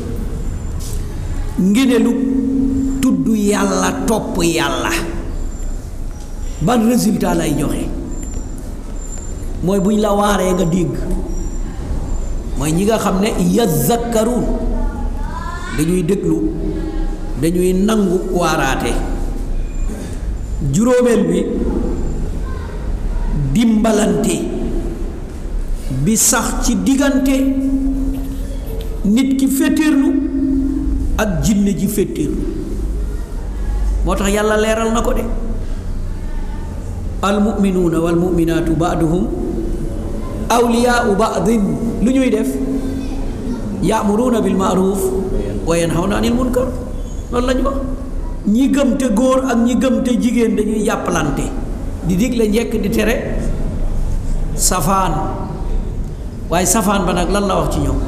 ngénelu tudd yàlla topp yàlla ban résultat lay joxe mooy buñ la waaree nga dégg mooy ñi nga xam ne yazakkaruun dañuy déglu dañuy nangu waaraate juróomeel bi dimbalante bi sax ci diggante nit ki féttéerlu ak jinne ji féttéerlu moo tax yàlla leeral na ko de almuminuuna walmuminaatu baaduhum awliyaau baadin lu ñuy def yaamuruuna bil maaruf wa yanhawna anil munkar loolu la ñu wax ñi gëm te góor ak ñi gëm te jigéen dañuy jàppalante di digle njekk di tere safaan waaye safaan ba nag lan la wax ci ñoom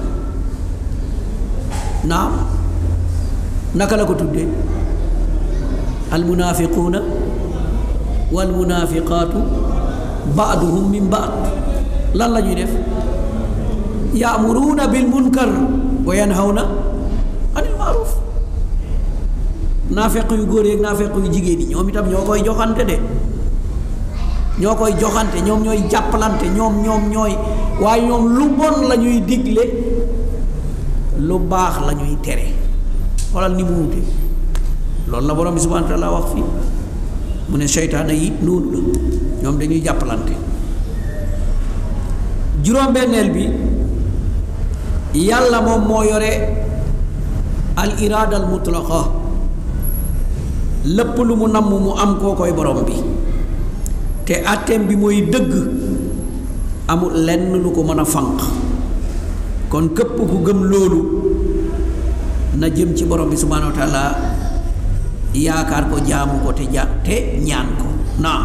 naam naka la ko tuddee almunaafiquuna walmunaafiqaatu baaduhum min baad lan la ñuy def yaamuruuna bil munkar wa yanhawna anil maaruf naafeq yu góor yeeg naafeq yu jigéen yi ñoom itam ñoo koy joxante de ñoo koy joxante ñoom ñooy jàppalante ñoom ñoom ñooy waaye ñoom lu bon la ñuy digle lu baax la ñuy tere xoolal ni mu wute loolu la borom bi subhanahu wa taala wax fii mu ne seytaane yi noonu la ñoom dañuy jàppalante juróom-benneel bi yàlla moom moo yore al iraada al mutlaqa lépp lu mu namm mu am koo koy borom bi te àtteem bi mooy dëgg amul lenn lu ko mën a fànq kon képp ku gëm loolu na jëm ci borom bi subhaanahu wa taala yaakaar ko jaamu ko te ja te ñaan ko naam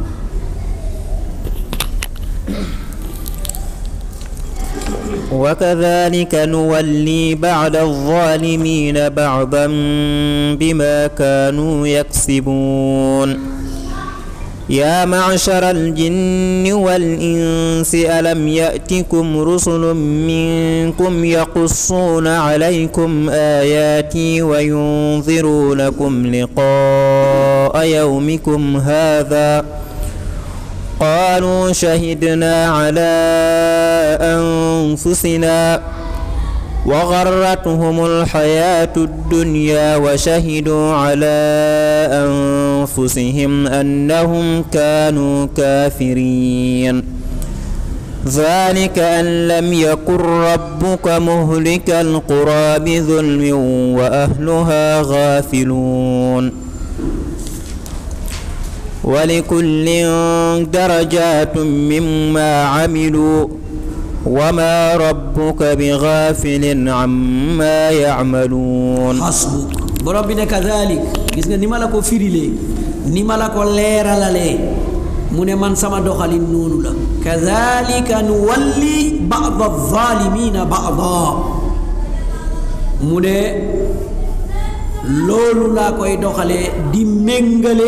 وكذلك نولي بعد الظالمين بعضا بما كانوا يكسبون يا معشر الجن والإنس ألم يأتكم رسل منكم يقصون عليكم آياتي وينذرونكم لقاء يومكم هذا قالوا شهدنا على أنفسنا وغرتهم الحياة الدنيا وشهدوا على أنفسهم أنهم كانوا كافرين ذلك أن لم يكن ربك مهلك القرى بظلم وأهلها غافلون ولكل درجات مما عملوا وما ربك بغافل عما يعملون xasbuk borom bi ne kadalik gis nga ni ma la ko firilee ni ma la ko leeralalee mu ne man sama doxalin noonu la kadalika nu walli bada zalimina bada mu ne loolu laa koy doxalee di méngale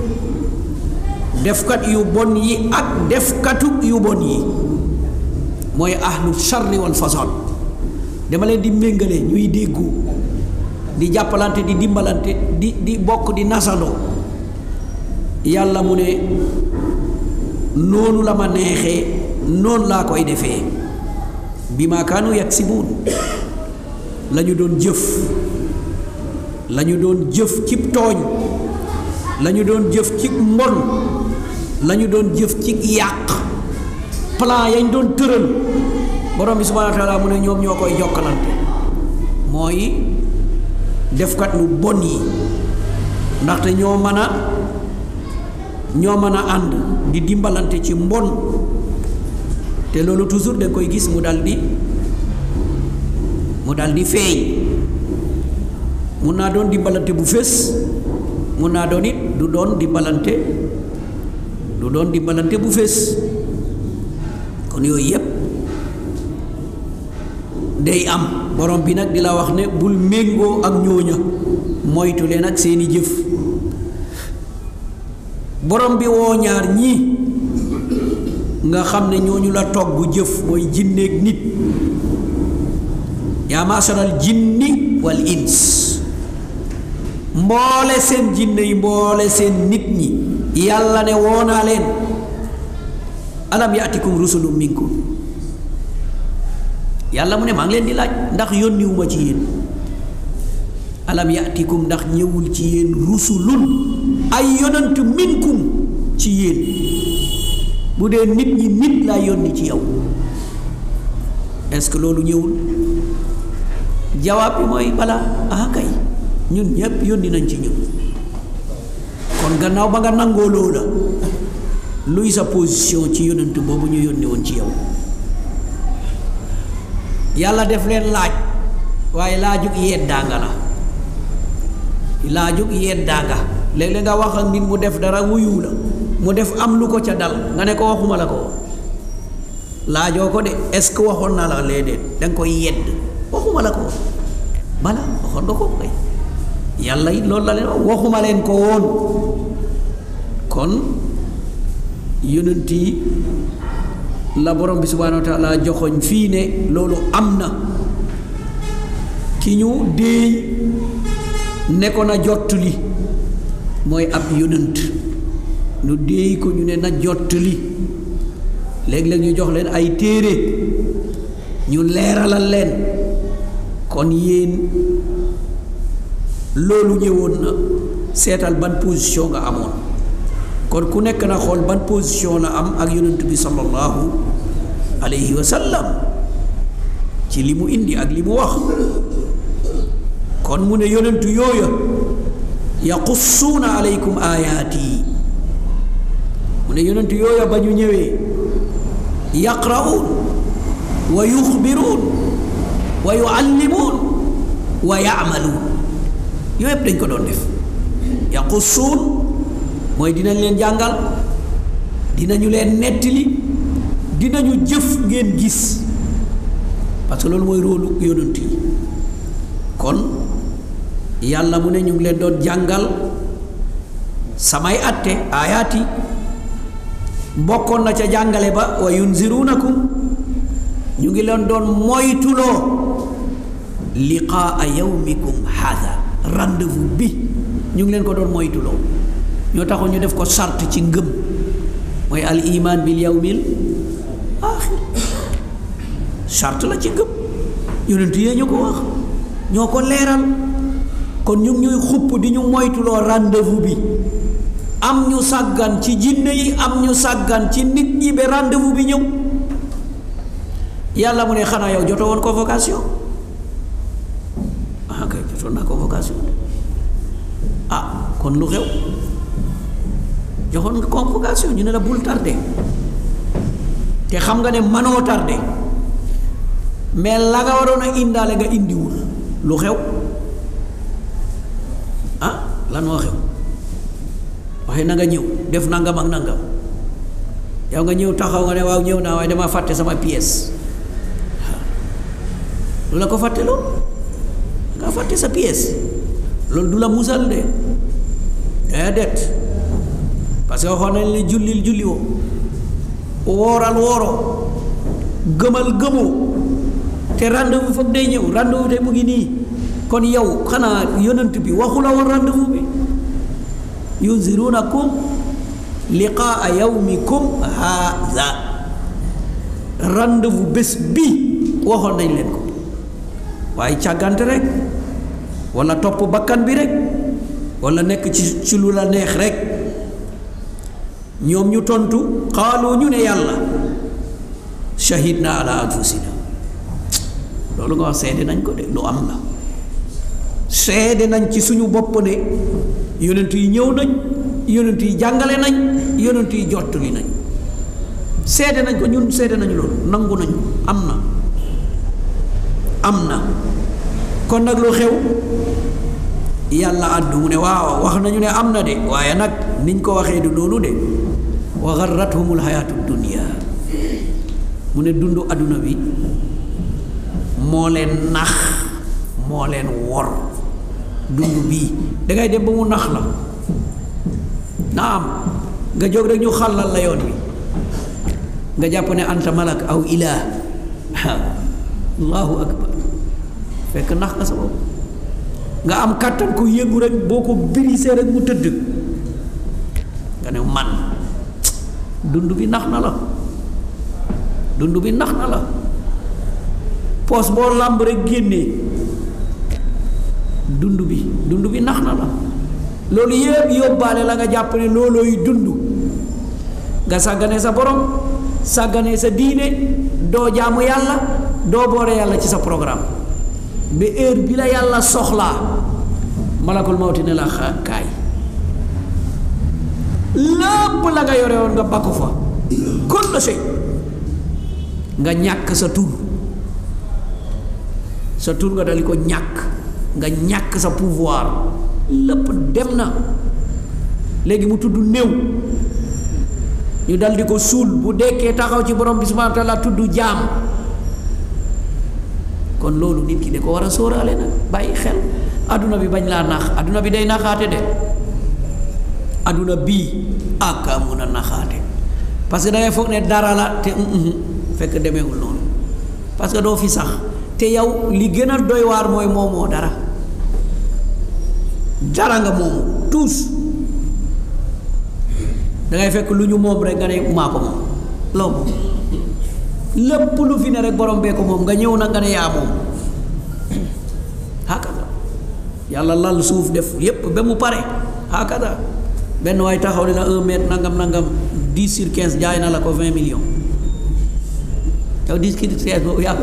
defkat yu bon yi ak defkatu yu bon yi mooy ahlu charri wal fasad dama leen di méngale ñuy déggu di jàppalante di dimbalante di di bokk di nasandoo yàlla mu ne noonu la ma neexee noonu laa koy defee bi ma kaanu yaksibuun la ñu doon jëf la ñu doon jëf cib tooñ la ñu doon jëf ci mbon la ñu doon jëf ci yàq plan yañ doon tëral borom bi subhaanahu wa taala mu ne ñoom ñoo koy jokkalante mooy defkat lu bon yi ndaxte ñoo mën a ñoo mën a ànd di dimbalante ci mbon te loolu toujours da koy gis mu dal di mu dal di feeñ mun naa doon dimbalante bu fés mun naa doon it du doon dimbalante du doon dimbalante bu fés kon yooyu yépp day am borom bi nag di la wax ne bul méngoo ak ñooña moytu leen ak seeni jëf borom bi woo ñaar ñii nga xam ne ñooñu la togg jëf mooy jinneeg nit yaa maasaral jinni wal ins mboole seen jinne yi mboole seen nit ñi yàlla ne woonaa leen alam yaatikum rusulum minkum yàlla mu ne maa ngi leen di laaj ndax yónniwuma ci yéen alam yaatikum ndax ñëwul ci yéen rusulun ay yonant minkum ci yéen bu dee nit ñi nit laa yónni ci yow est-ce que loolu ñëwul jawaab bi mooy bala ah kay ñun ñépp yónni nañ ci ñun kon gannaaw ba nga nangoo loola luy sa position ci yonent boobu ñu yónni woon ci yow yàlla def leen laaj waaye laajug yeddaanga la laajug yeddaanga léeg-léeg nga wax ak nit mu def dara wuyu la mu def am lu ko ca dal nga ne ko waxuma la ko laajoo ko de est-ce que waxoon na la léeg-léeg da nga koy yedd waxuma la ko bala waxoon nga ko kay yàlla it loolu la leen wax waxuma leen ko woon kon yonent yi la borom bi subhaanahu wa taala joxoñ fii ne loolu am na ki ñu déey ne ko na jottali mooy ab yonent ñu déey ko ñu ne na jottali léeg-léeg ñu jox leen ay téere ñu leeralal leen kon yéen loolu ñëwoon na seetal ban position nga amoon kon ku nekk na xool ban position la am ak yonent bi sallallahu alayhi wa sallam ci li mu indi ak li mu wax kon mu ne yonentu yooya yaqussuuna alaykum ayaati mu ne yonentu yooya ba ñu ñëwee yaqra'uun wa yuxbiruun wa yuallimuun wa yaamaluun yooyu yëpp dañ ko doon def yaqussuun mooy dinañ leen jàngal dinañu leen nettali dinañu jëf ngeen gis parce que loolu mooy róolu yonent yi kon yàlla mu ne ñu ngi leen doon jàngal samay atte aayaat yi bokkoon na ca jàngale ba wa yunzirunakum ñu ngi leen doon moytuloo liqaa yawmikum haada rendez-vous bi ñu ngi leen ko doon moytuloo ñoo taxoon ñu def ko sart ci ngëm mooy al iman bil yawmil axir sart la ci ngëm yonent yee ñu ko wax ñoo ko leeral kon ñu ngi ñuy xupp di ñu moytuloo rendez-vous bi am ñu sàggan ci jinne yi am ñu sàggan ci nit ñi ba rendez-vous bi ñëw yàlla mu ne xanaa yow joto woon convocation ah kay jotoon naa convocation ah kon lu xew joxoon nga convocation ñu ne la bul tardé te xam nga ne manoo tardé mais la nga waroon a indaale nga indiwul lu xew ah lan moo xew waxee na nga ñëw def nangam ak nangam yow nga ñëw taxaw nga ne waaw ñëw naa waaye dama fàtte sama pièce lu la ko fàtte loo nga fàtte sa pièce loolu du la musal de déedéet parce que waxoon nañ ne jullil julli woo wooral wooroo gëmal gëmoo te rendez-vous foog day ñëw rendez-vous te mu ngi nii kon yow xanaa yonent bi waxu la woon rendez-vous bi yunzirunakum liqaa yawmikum haada rendez-vous bés bi waxoon nañ leen ko waaye càggante rek wala topp bakkan bi rek wala nekk ci ci lu la neex rek ñoom ñu tontu xaalu ñu ne yàlla shahidna ala anfusina loolu nga wax seede nañ ko de lu am la seede nañ ci suñu bopp ne yonent yi ñëw nañ yonent yi jàngale nañ yonent yi jottali nañ seede nañ ko ñun seede nañu loolu nangu nañ am na am na kon nag lu xew yàlla àddu mu ne waaw wax nañu ne am na de waaye nag niñ ko waxee du noonu de wa garrathumul hayaatu dunia mu ne dundu adduna bi moo leen nax moo leen wor dund bii dangay dem ba mu nax la naam nga jóg rek ñu xàllal la yoon wi nga jàpp ne anta malak aw ilah allahu akbar fekk nax nga sa bopp nga am kàttan ko yëngu rek boo ko birisee rek mu tëdd nga ne man dund bi nax na la dund bi nax na la poos boo làmb rek génnee dund bi dund bi nax na la loolu yëpp yóbbaale la nga jàpp ne loolooy dund nga sàggane sa borom sàggane sa diine doo jaamu yàlla doo boore yàlla ci sa programme ba heure bi la yàlla soxlaa malakul mawti ne la kaay lépp la nga yore woon nga bakku fa kon la sey nga ñàkk sa tur sa tur nga dali ko ñàkk nga ñàkk sa pouvoir lépp dem na léegi mu tudd néew ñu dal di ko suul bu dekkee taxaw ci borom bi subhanahu wa taala tudd jaam kon loolu nit ki da ko war a sóoraale nag bàyyi xel adduna bi bañ laa nax adduna bi day naxaate de adduna bii ak a mun a naxaate parce que dangay foog ne dara la te fekk demeewul noonu parce que doo fi sax te yow li gën a doy waar mooy moomoo dara dara nga moomu tous dangay fekk lu ñu moom rek nga ne maa ko moom loo moom lépp lu fi ne rek borom bee ko moom nga ñëw na nga ne yaa moom hakada yàlla lal suuf def yépp ba mu pare hakada benn waay taxaw ne la un mètre nangam nangam dix sur quinze jaay na la ko vingt millions yow dix sur quinze boobu yaa ko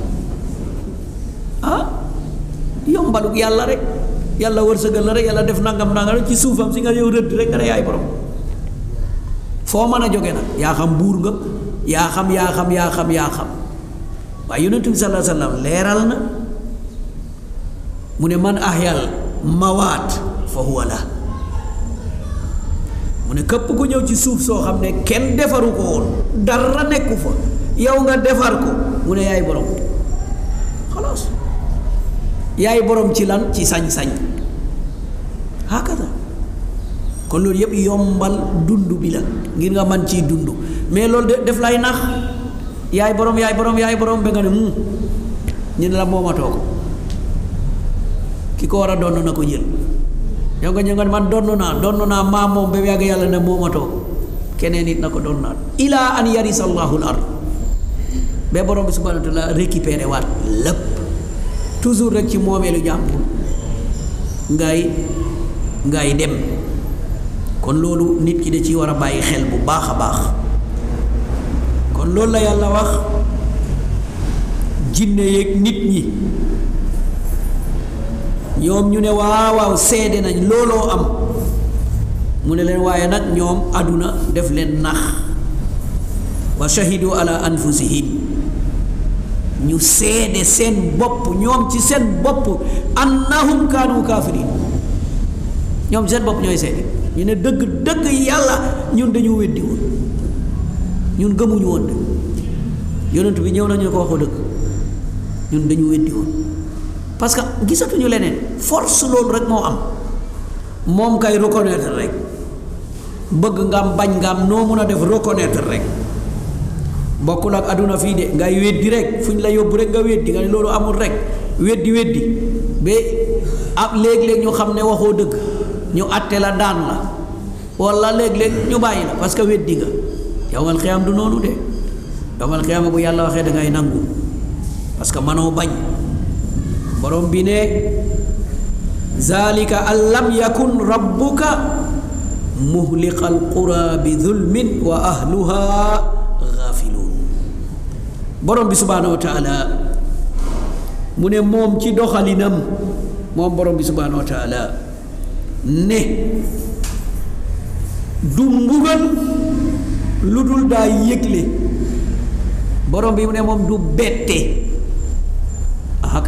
ah yombaluk yàlla rek yàlla wërsëgal la rek yàlla def nangam nangam rek ci suufam si nga yow rëdd rek nga ne yaay borom foo mën a jóge nag yaa xam buur nga yaa xam yaa xam yaa xam yaa xam waaye yonent bi sallallahu alayhi wa sallam leeral na mu ne man ahyal mawaat fa huwa la mu ne képp ku ñëw ci suuf soo xam ne kenn defaru ko woon dara nekku fa yow nga defar ko mu ne yaay borom xalaas yaay borom ci lan ci sañ-sañ hakada kon loolu yëpp yombal dund bi la ngir nga man ciy dund mais loolu de def lay nax yaay borom yaay borom yaay borom ba nga ne mu ñu ne la moomatoo ko ki ko war a donn na ko jël yow nga ñëw nga ne man donn naa donn naa maa moom ba yàgg yàlla ne moomatoo ko keneen it na ko doon naat ilaa an yarisa allahu l ard ba borom bi subhanahu wa taala récupéré waat lépp toujours rek ci moomeelu jàmbur ngay ngay dem kon loolu nit ki da ci war a bàyyi xel bu baax a baax kon loolu la yàlla wax jinne yeeg nit ñi ñoom ñu ne waaw waaw seede nañ looloo am mu ne leen waaye nag ñoom àdduna def leen nax wa shahidu ala anfusihim ñu seede seen bopp ñoom ci seen bopp annahum kaanu kaafiriin ñoom seen bopp ñooy seede ñu ne dëgg dëgg yàlla ñun dañu weddi woon ñun gëmuñu woon de yonent bi ñëw nañu ko waxoo dëgg ñun dañu weddi woon parce que gisatuñu leneen force loolu rek moo am moom kay reconnaître rek bëgg nga am bañ nga am noo mun a def reconnaître rek bokkul ak àdduna fii de ngay weddi rek fu ñu la yóbbu rek nga weddi nga ne loolu amul rek weddi weddi ba ab léeg-léeg ñu xam ne waxoo dëgg ñu àtte la daan la walla léeg-léeg ñu bàyyi la parce que weddi nga yowmal xiyaam du noonu de yowmal xiyaam bu yàlla waxee da ngay nangu parce que manoo bañ borom bi ne zalika an lam yakun rabbuka muhliqa alqura bi zulmin wa ahluha gaafiluun borom bi subhaanahu wa taala mu ne moom ci doxalinam moom borom bi subhaanahu wa taala ne du mbugal lu dul daa yëgle borom bi mu ne moom du bette ah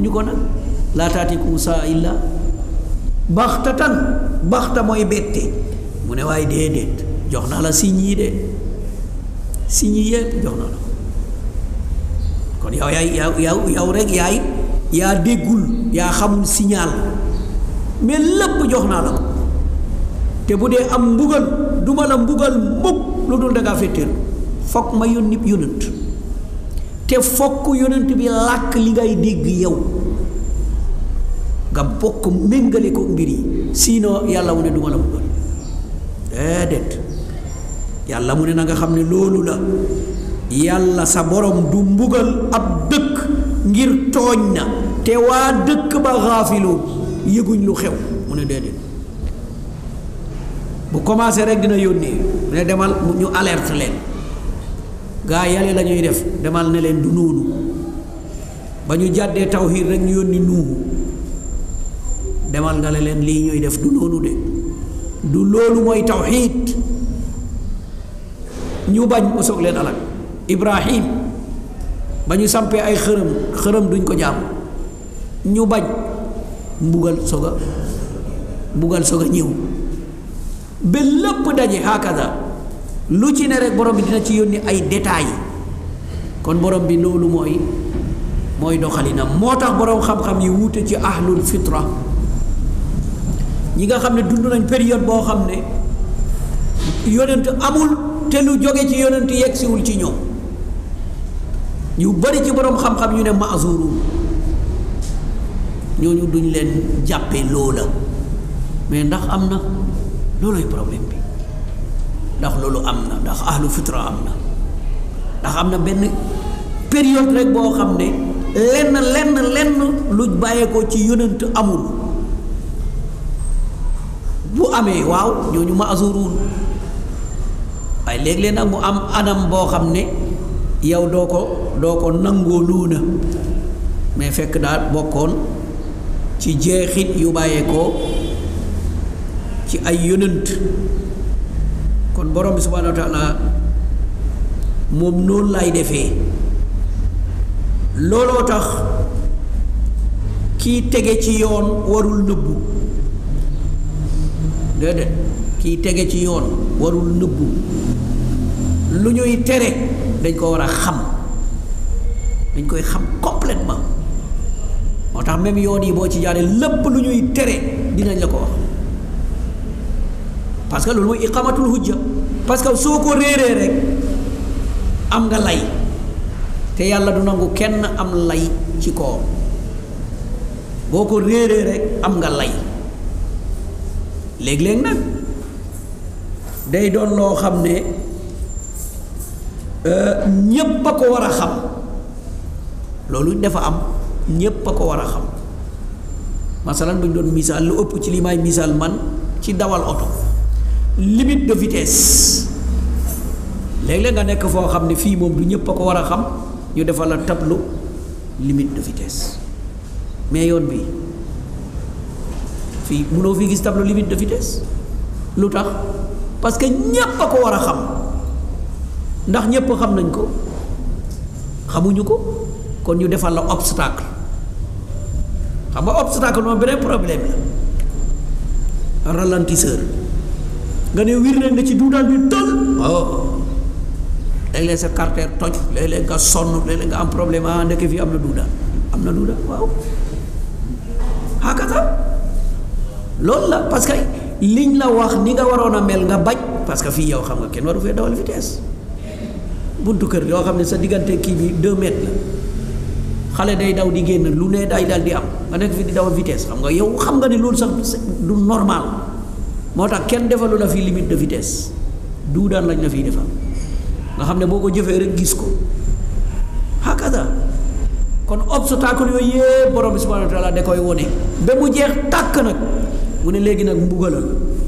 nañu ko nag laa taatikum saa illa baxtatan baxta mooy bette mu ne waaye déedéet jox naa la signe yi de signe yi yëpp jox naa la kon yow yaay yow yow yow rek yaay yaa déggul yaa xamul signal mais lépp jox naa la ko te bu dee am mbugal duma la mbugal mukk lu dul dangaa féetéer fokk ma yónni yónent te fokk yónent bi làkk li ngay dégg yow nga bokk méngale ko mbir yi sinon yàlla mu ne duma la mbugal déedéet yàlla mu ne na nga xam ne loolu la yàlla sa borom du mbugal ab dëkk ngir tooñ na te waa dëkk ba xaafiloon yëguñ lu xew mu ne déedéet bu commencé rek dina yónnee mu ne demal ñu alerte leen gaa yàlla la ñuy def demal ne leen du noonu ba ñu jàddee tawxiid rek ñu yónni nuuhu demal nga ne leen lii ñuy def du noonu de du loolu mooy tawxiid ñu bañ mu soog leen alal ibrahim ba ñu sampee ay xërëm xërëm duñ ko jaam ñu bañ mbugal soog a mbugal soog a ñëw ba lépp daje hakada lu ci ne rek borom bi dina ci yónni ay détails kon borom bi loolu mooy mooy doxalinam moo tax borom xam-xam yi wuute ci ahlul fitra ñi nga xam ne dund nañ période boo xam ne yonent amul te lu jóge ci yonent yegsiwul ci ñoom ñu bari ci borom xam-xam ñu ne maazurun ñooñu duñ leen jàppe loola mais ndax am na loolooy problème bi ndax loolu am na ndax ahlu fitra am na ndax am na benn période rek boo xam ne lenn lenn lenn lu bàyyeekoo ci yonent amul bu amee waaw ñooñu maazurun waaye léeg-léeg nag mu am anam boo xam ne yow doo ko doo ko nangoo luuna mais fekk daal bokkoon ci jeexit yu bàyyeekoo ci ay yonent kon borom bi subhaanahu wa taala moom noonu lay defee looloo tax kii tege ci yoon warul nëbbu déedéet kii tege ci yoon warul nëbbu lu ñuy tere dañ ko war a xam dañ koy xam complètement moo tax même yoon yi boo ci jaaree lépp lu ñuy tere dinañ la ko wax parce que loolu mooy iqamatul hujja parce que soo ko réeree rek am nga lay te yàlla du nangu kenn am lay ci kawam boo ko réeree rek am nga lay léeg-léeg nag day doon loo xam ne ñépp a ko war a xam loolu dafa am ñépp a ko war a xam masalan bu ñu doon misaal lu ëpp ci li may misaal man ci dawal oto limite de vitesse léeg-léeg nga nekk foo xam ne fii moom du ñépp a ko war a xam ñu defal la tableau limite de vitesse mais yoon bi fii mënoo fi gis tableau limite de vitesse lu tax parce que ñépp a ko war a xam ndax ñépp xam nañ ko xamuñu ko kon ñu defal la obstacle xam nga obstacle moom beneen problème la ralentisseur nga ne wir leen nga ci duudaan bi tël oh léeg-léeg sa carter toj léeg-léeg nga sonn léeg-léeg nga am problème ah ndeke fii am na duudaan am na duudaan waaw hakata loolu la parce que liñ la wax ni nga waroon a mel nga bañ parce que fii yow xam nga kenn waru fee dawal vitesse buntu kër yoo xam ne sa diggante kii bi deux mètres la xale day daw di génn lu ne day dal di am nga nekk fi di dawal vitesse xam nga yow xam nga ne loolu sax du normal moo tax kenn defalu la fii limite de vitesse duudaan lañ la fiy defal nga xam ne boo ko jëfee rek gis ko hakada kon obstacle yooyu yëpp borom bi subhanahu wa taala da koy wone ba mu jeex tàkk nag mu ne léegi nag mbugalal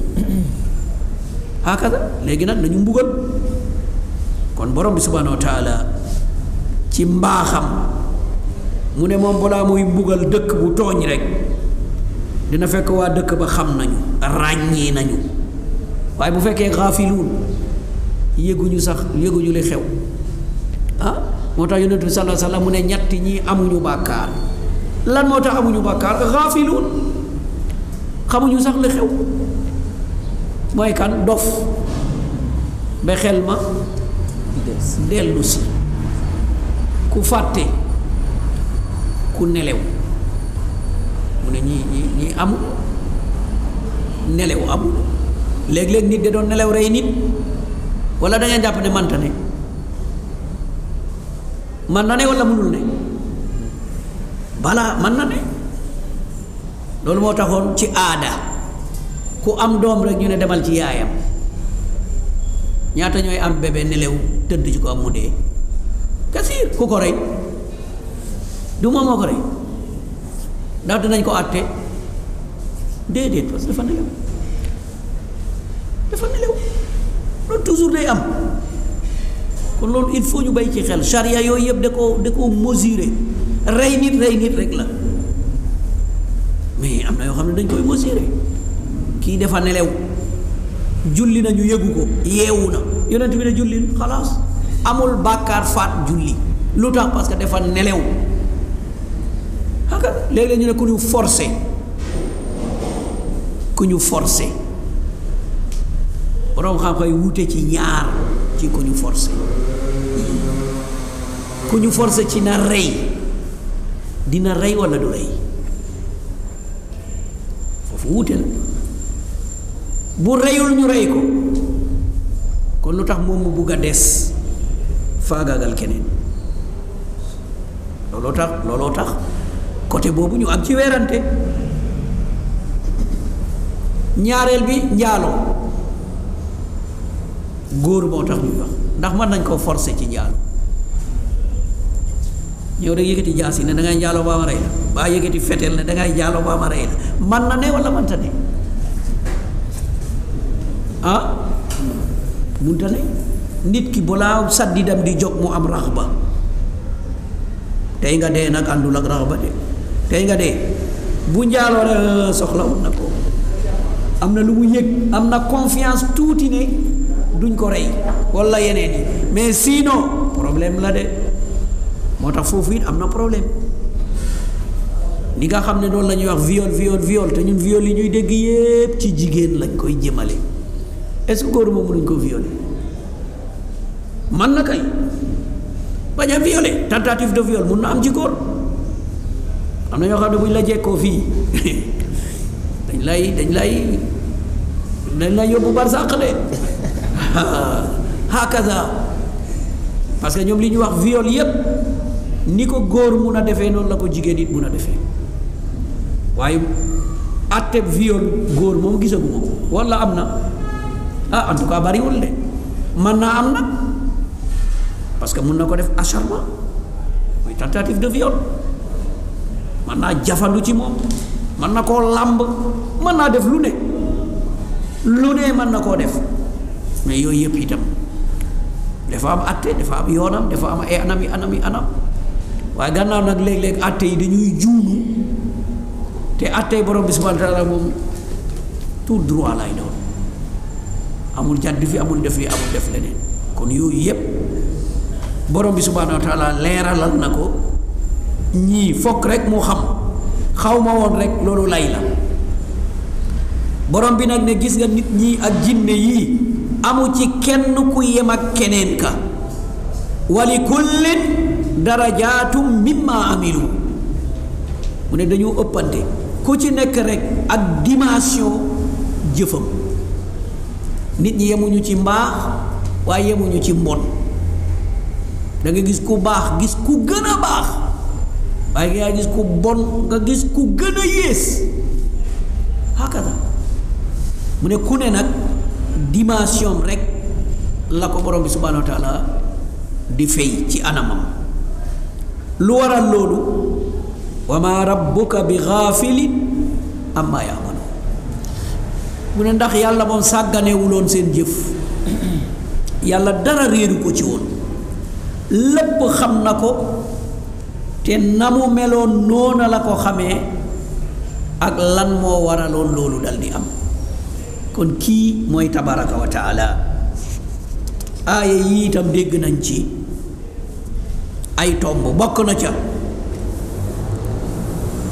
hakada léegi nag nañu mbugal kon borom bi subhanahu wa taala ci mbaaxam mu ne moom balaa muy mbugal dëkk bu tooñ rek dina fekk waa dëkk ba xam nañu ràññee nañu waaye bu fekkee xaafiluun yëguñu sax yëguñu li xew ah moo tax yonent bi sallallahu alayhi wasallam mu ne ñett ñi amuñu bàkkaar lan moo tax amuñu bàkkaar xaafiluun xamuñu sax li xew mooy kan dof ba xel ma dellu si ku fàtte ku nelew mu ne ñii ñii ñii amul nelew amul léeg-léeg nit da doon nelew rey nit wala da ngeen jàpp ne manta ne man na ne wala mënul ne balaa man na ne loolu moo taxoon ci aada ku am doom rek ñu ne demal ci yaayam ñaata ñooy am bébé nelew tëdd ci ko am mu dee kasiir ku ko rey du moom moo ko rey ndax dinañ ko àtte déedéet parce que dafa nelew dafa nelew loolu toujours day am kon loolu il faut ñu bay ci xel charia yooyu yëpp da ko da ko mesurer rey nit rey nit rek la mais am na yoo xam ne dañ koy mesurer kii dafa nelew julli na ñu yëgu ko yeewu na yonent bi ne julli xalaas amul bàkkaar faat julli lu tax parce que dafa nelew xaka léeg-léeg ñu ne ku ñu forcé ku ñu forcé boroom xam-xam yi wute ci ñaar ci ku ñu forcé ku ñu forcé ci na rey dina rey walla du rey foofu wute na bu reyul ñu rey ko kon lu tax moom mu bugg a des faagaagal keneen looloo tax looloo tax côté boobu ñu am ci weerante ñaareel bi njaaloo góor moo tax ñuy wax ndax mën nañ koo forcer ci njaalo ñëw rek yëkkati jaas yi ne dangay njaaloo baa ma rey la baa yëkkati fetel ne dangay njaaloo baa ma rey la man na ne wala mënta ne ah munta ne nit ki balaa saddidam di jóg mu am rax ba tey nga dee nag àndul ak rax ba de tey nga dee bu njaaloo rek soxla woon na ko am na lu mu yëg am na confiance tuuti ne duñ ko rey walla yeneen yi mais sinon problème la de moo tax foofu it am na problème ni nga xam ne doon la ñuy wax viol viol viol te ñun viol yi ñuy dégg yépp ci jigéen lañ koy jëmale est-ce que góor moom mënuñ ko violer man na kay bañ a violer tentative de viol mun na am ci góor am na ñoo xam ne bu ñu la jekkoo fii dañ lay dañ lay dañ lay yóbbu barsàq de hakaza parce que ñoom li ñuy wax viol yépp ni ko góor mun a defee noonu la ko jigéen it mun a defee waaye àtteb viol góor moom gisaguma ko walla am na ah en tout cas bariwul de man naa am nag parce que mun na ko def acharnement mooy tentative de viol man naa jafandu ci moom man na koo làmb mën naa def lu ne lu ne mën na koo def mais yooyu yëpp itam dafa am atte dafa am yoonam dafa am ay anam yi anam yi anam waaye gannaaw nag léeg-léeg atte yi dañuy juunu te atte yi borom bi subhanahu wa taala moom tout droit lay doon amul jàdd fi amul def li amul def leneen kon yooyu yëpp borom bi subhanahu wa taala leeralal na ko ñii fokk rek mu xam xaw ma woon rek loolu lay la borom bi nag ne gis nga nit ñi ak jinne yii amu ci kenn ku yem ak keneen ka wali kullin darajaatum mimma amilu mu ne dañu ëppante ku ci nekk rek ak dimension jëfam nit ñi yemuñu ci mbaax waaye yemuñu ci mbon da nga gis ku baax gis ku gën a baax waaye nga gis ku bon nga gis ku gën a yées hakada mu ne ku ne nag dimension rek la ko borom bi subhanahu wa taala di fay ci anamam lu waral loolu wa ma rabbuka bi gaafilin amma yaamalu mu ne ndax yàlla moom sàgganewuloon seen jëf yàlla dara réeru ko ci woon lépp xam na ko te na mu meloon noona la ko xamee ak lan moo waraloon loolu dal di am kon kii mooy tabaraka wa taala aaya yi itam dégg nañ ci ay tomb bokk na ca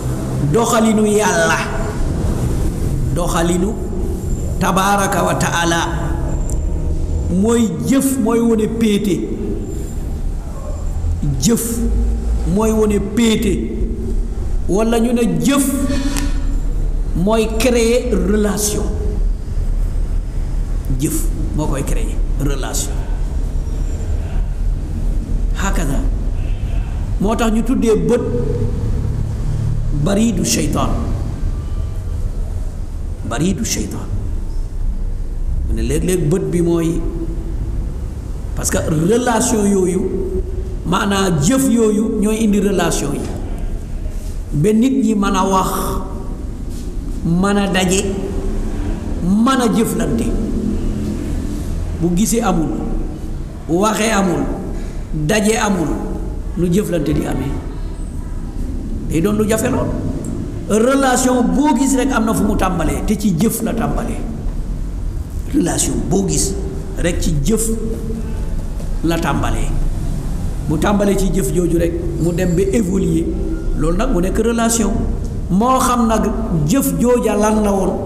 doxalinu yàlla doxalinu tabaaraka wa taala mooy jëf mooy wone péete jëf mooy wone péete walla ñu ne jëf mooy créer relation jëf moo koy créer relation hakaza moo tax ñu tuddee bët bariidu seytaan bariidu seytaan mu ne léeg-léeg bët bi mooy parce que relation yooyu maanaa jëf yooyu ñooy indi relation yi ba nit ñi mën a wax mën a daje mën a jëflante bu gisee amul waxee amul daje amul nu jëflante di amee day doon lu jafe lool relation boo gis rek am na fu mu tàmbalee te ci jëf la tàmbalee relation boo gis rek ci jëf la tàmbalee bu tàmbalee ci jëf jooju rek mu dem ba évoluer loolu nag mu nekk relation moo xam nag jëf jooja lan la woon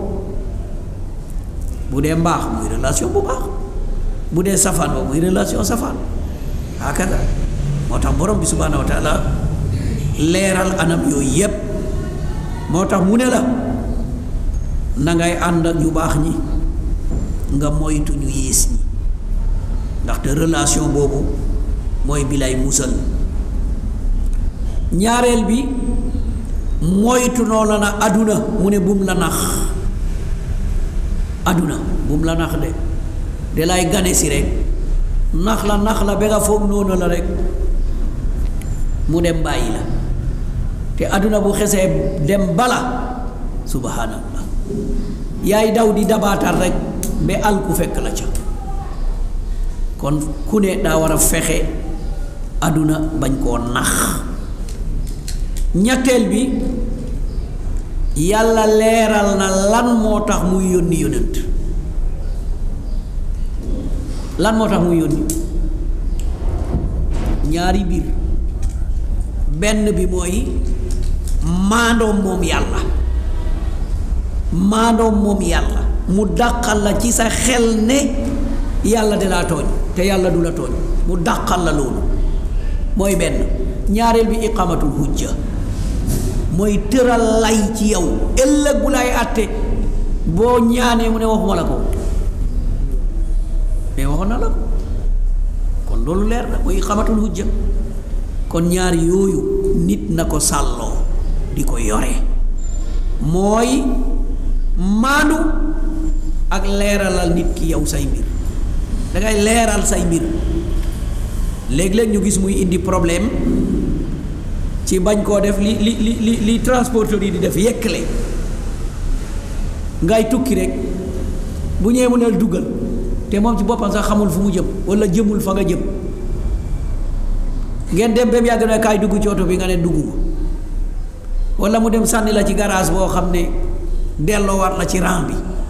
bu dee mbaax muy relation bu baax bu dee safaan ba muy relation safaan hakada moo tax borom bi subhaanahu wa taala leeral anam yooyu yépp moo tax mu ne la na ngay ànd ak ñu baax ñi nga moytu ñu yées ñi ndaxte relation boobu mooy bi lay musal ñaareel bi moytu noonu na aduna mu ne bum la nax aduna bum la nax de de lay gane si rek nax la nax la ba nga foog noonu la rek mu dem bàyyi la te aduna bu xesee dem bala subhanallah yaay daw di dabaatal rek ba al ku fekk la ca kon ku ne daa war a fexe aduna bañ koo nax ñetteel bi yàlla leeral na lan moo tax muy yónni yónent lan moo tax muy yónni ñaari biir benn bi mooy maandoom moom yàlla maandoom moom yàlla mu dàqal la ci sa xel ne yàlla de laa tooñ te yàlla du la tooñ mu dàqal la loolu mooy benn ñaareel bi iqamatul hujja mooy tëral lay ci yow ëllëg bu lay àtte boo ñaanee mu ne waxuma la ko mais waxoon na la ko kon loolu leer na mooy iqamatul hujja kon ñaar yooyu nit na ko sàlloo di ko yore mooy maandu ak leeralal nit ki yow say mbir dangay leeral say mbir léeg-léeg ñu gis muy indi problème ci bañ koo def li li li li li transporteur yi di def yekkale ngay tukki rek bu ñëwee mu neel duggal te moom ci boppam sax xamul fu mu jëm walla jëmul fa nga jëm ngeen dem ba mu yàgg na kaay dugg ci oto bi nga ne dugg walla mu dem sànni la ci garage boo xam ne delloowaat la ci rang bi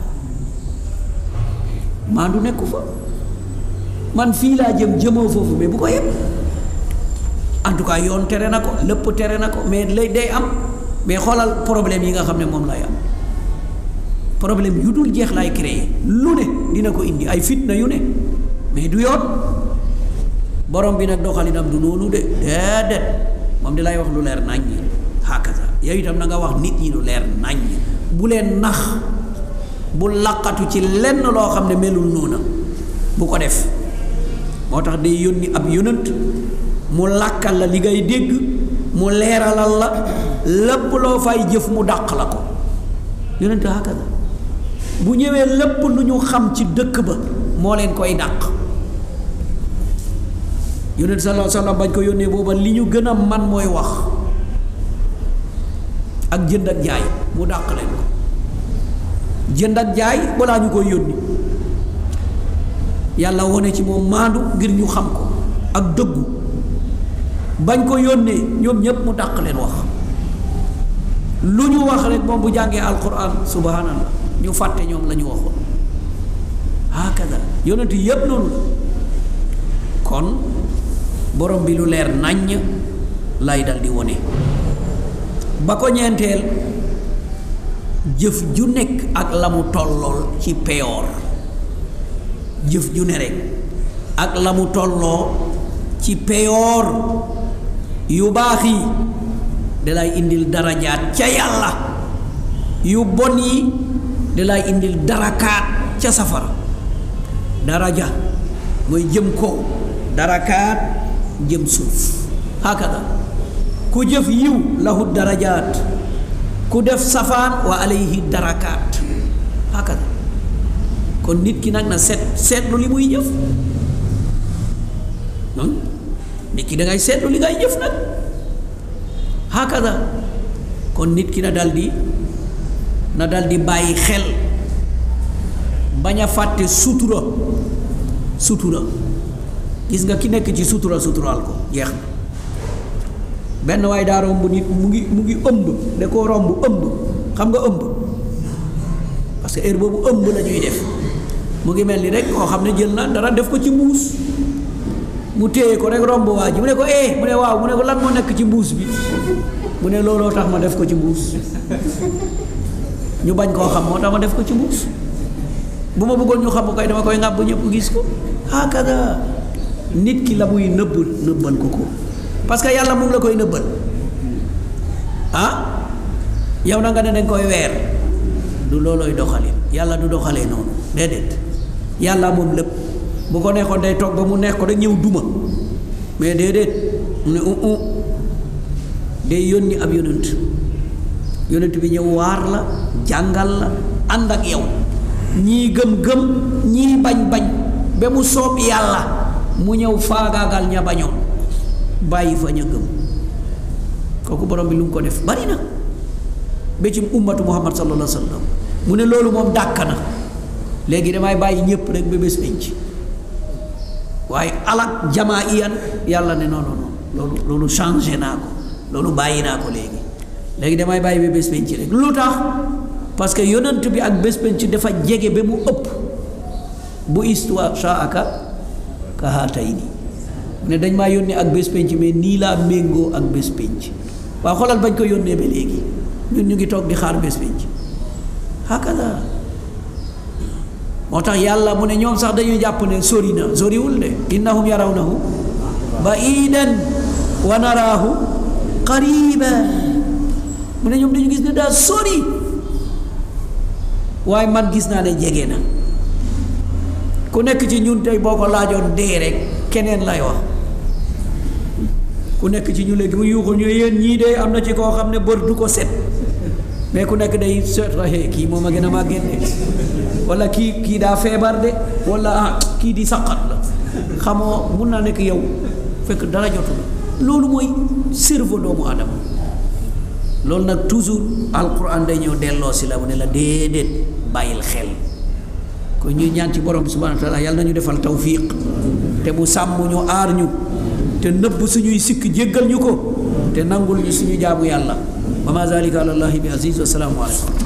maandu nekku fa man fii laa jëm jëmoo foofu mais bu ko yëpp en tout cas yoon tere na ko lépp tere na ko mais lay day am mais xoolal problème yi nga xam ne moom lay am problème yu dul jeex lay créer lu ne dina ko indi ay fitna yu ne mais du yoon borom bi nag doxalinam du noonu de déedéet moom di lay wax lu leer naññi hakaza yow itam na nga wax nit ñi lu leer naññi bu leen nax bu laqatu ci lenn loo xam ne melul noona bu ko def moo tax day yónni ab yonant mu làkkal la li ngay dégg mu leeralal la lépp loo fay jëf mu dàq la ko yonent hakaza bu ñëwee lépp lu ñu xam ci dëkk ba moo leen koy dàq yonent sallallahu alayhi wasallam bañ ko yónnee booba li ñu gën a man mooy wax ak jënd ak jaay mu dàq leen ko jënd ak jaay balaa ñu koy yónni yàlla wone ci moom maandu ngir ñu xam ko ak dëggu bañ ko yónnee ñoom ñépp mu dàq leen wax lu ñu wax rek moom bu jàngee alquran subhanallah ñu fàtte ñoom la ñu waxoon hakada yonent yépp noonu la kon borom bi lu leer naññ lay dal di wone ba ko ñeenteel jëf ju nekk ak la mu tollool ci peyoor jëf ju ne rek ak la mu tolloo ci peyoor yu baax yi dalay indil darajaat ca yàlla yu bon yi dalay indil darakaat ca safara daraja mooy jëm kaw darakaat jëm suuf hakada ku jëf yiw lahu darajaat ku def safaan wa alayhi darakaat hakada kon nit ki nag na seet seetlu li muy jëf nit ki da ngay seetlu li ngay jëf nag hakada kon nit ki na dal di na dal di bàyyi xel bañ a fàtte sutura sutura gis nga ki nekk ci sutura suturaal ko jeex na benn waay daa romb nit mu ngi mu ngi ëmb da koo romb ëmb xam nga ëmb parce que heure boobu ëmb la ñuy def mu ngi mel ni rek koo xam ne jël na dara def ko ci mbuus mu téye ko rek romb waa ji mu ne ko eh mu ne waaw mu ne ko lan moo nekk ci mbuus bi mu ne looloo tax ma def ko ci mbuus ñu bañ koo xam moo tax ma def ko ci mbuus bu ma bëggoon ñu xam ko kay dama koy ŋàbb ñëpp gis ko hakada nit ki la muy nëbb nëbbal ko ko parce que yàlla mu ngi la koy nëbbal ah yow na nga ne dañ koy weer du loolooy doxalin yàlla du doxalee noonu déedéet yàlla moom lépp bu ko neexoon day toog ba mu neex ko rek ñëw duma mais déedéet mu ne u u day yónni ab yonent yonent bi ñëw waar la jàngal la ànd ak yow ñii gëm-gëm ñii bañ-bañ ba mu soob yàlla mu ñëw faagaagal ña bañoon bàyyi fa ña gëm kooku borom bi lu mu ko def bari na ba ci ummatu muhammad sallallahu alayhi wa sallam mu ne loolu moom dàkk na léegi damay bàyyi ñëpp rek ba bés penc waaye alak jamaa iyan yàlla ne non non non loolu loolu changé naa ko loolu bàyyi naa ko léegi léegi damay bàyyi ba bés penc rek lu tax parce que yonent bi ak bés penc dafa jege ba mu ëpp bu histoire shaaka ka haatayni ne dañ maa yónnee ak bés penc mais nii laa méngoo ak bés penc waaw xoolal bañ ko yónnee ba léegi ñun ñu ngi toog di xaar bés penc hakada moo tax yàlla mu ne ñoom sax dañuy jàpp ne sori na soriwul de innahum yarawnahu ba'idan wa naraahu qariban mu ne ñoom dañu gis ne daa sori waaye man gis naa ne jege na ku nekk ci ñun tey boo ko laajoon dee rek keneen lay wax ku nekk ci ñu léegi mu yuuxul ñu yéen ñii de am na ci koo xam ne bër du ko set mais ku nekk day seet raxe kii moom a gën a maa génne wala kii kii daa feebar de wala ah kii di saqat la xamoo mun naa nekk yow fekk dara jotu la loolu mooy cerveau doomu adama loolu nag toujours alquran day ñëw delloo si la mu ne la déedéet bàyyil xel ko ñuy ñaan ci borom bi subhanahu wa taala yàlla nañu defal tawfiq te mu sàmm ñu aar ñu te nëbb suñuy sikk jéggal ñu ko te nangul ñu suñu jaamu yàlla wa ma zalika ala allahi bi aziz wa salaamu aleykum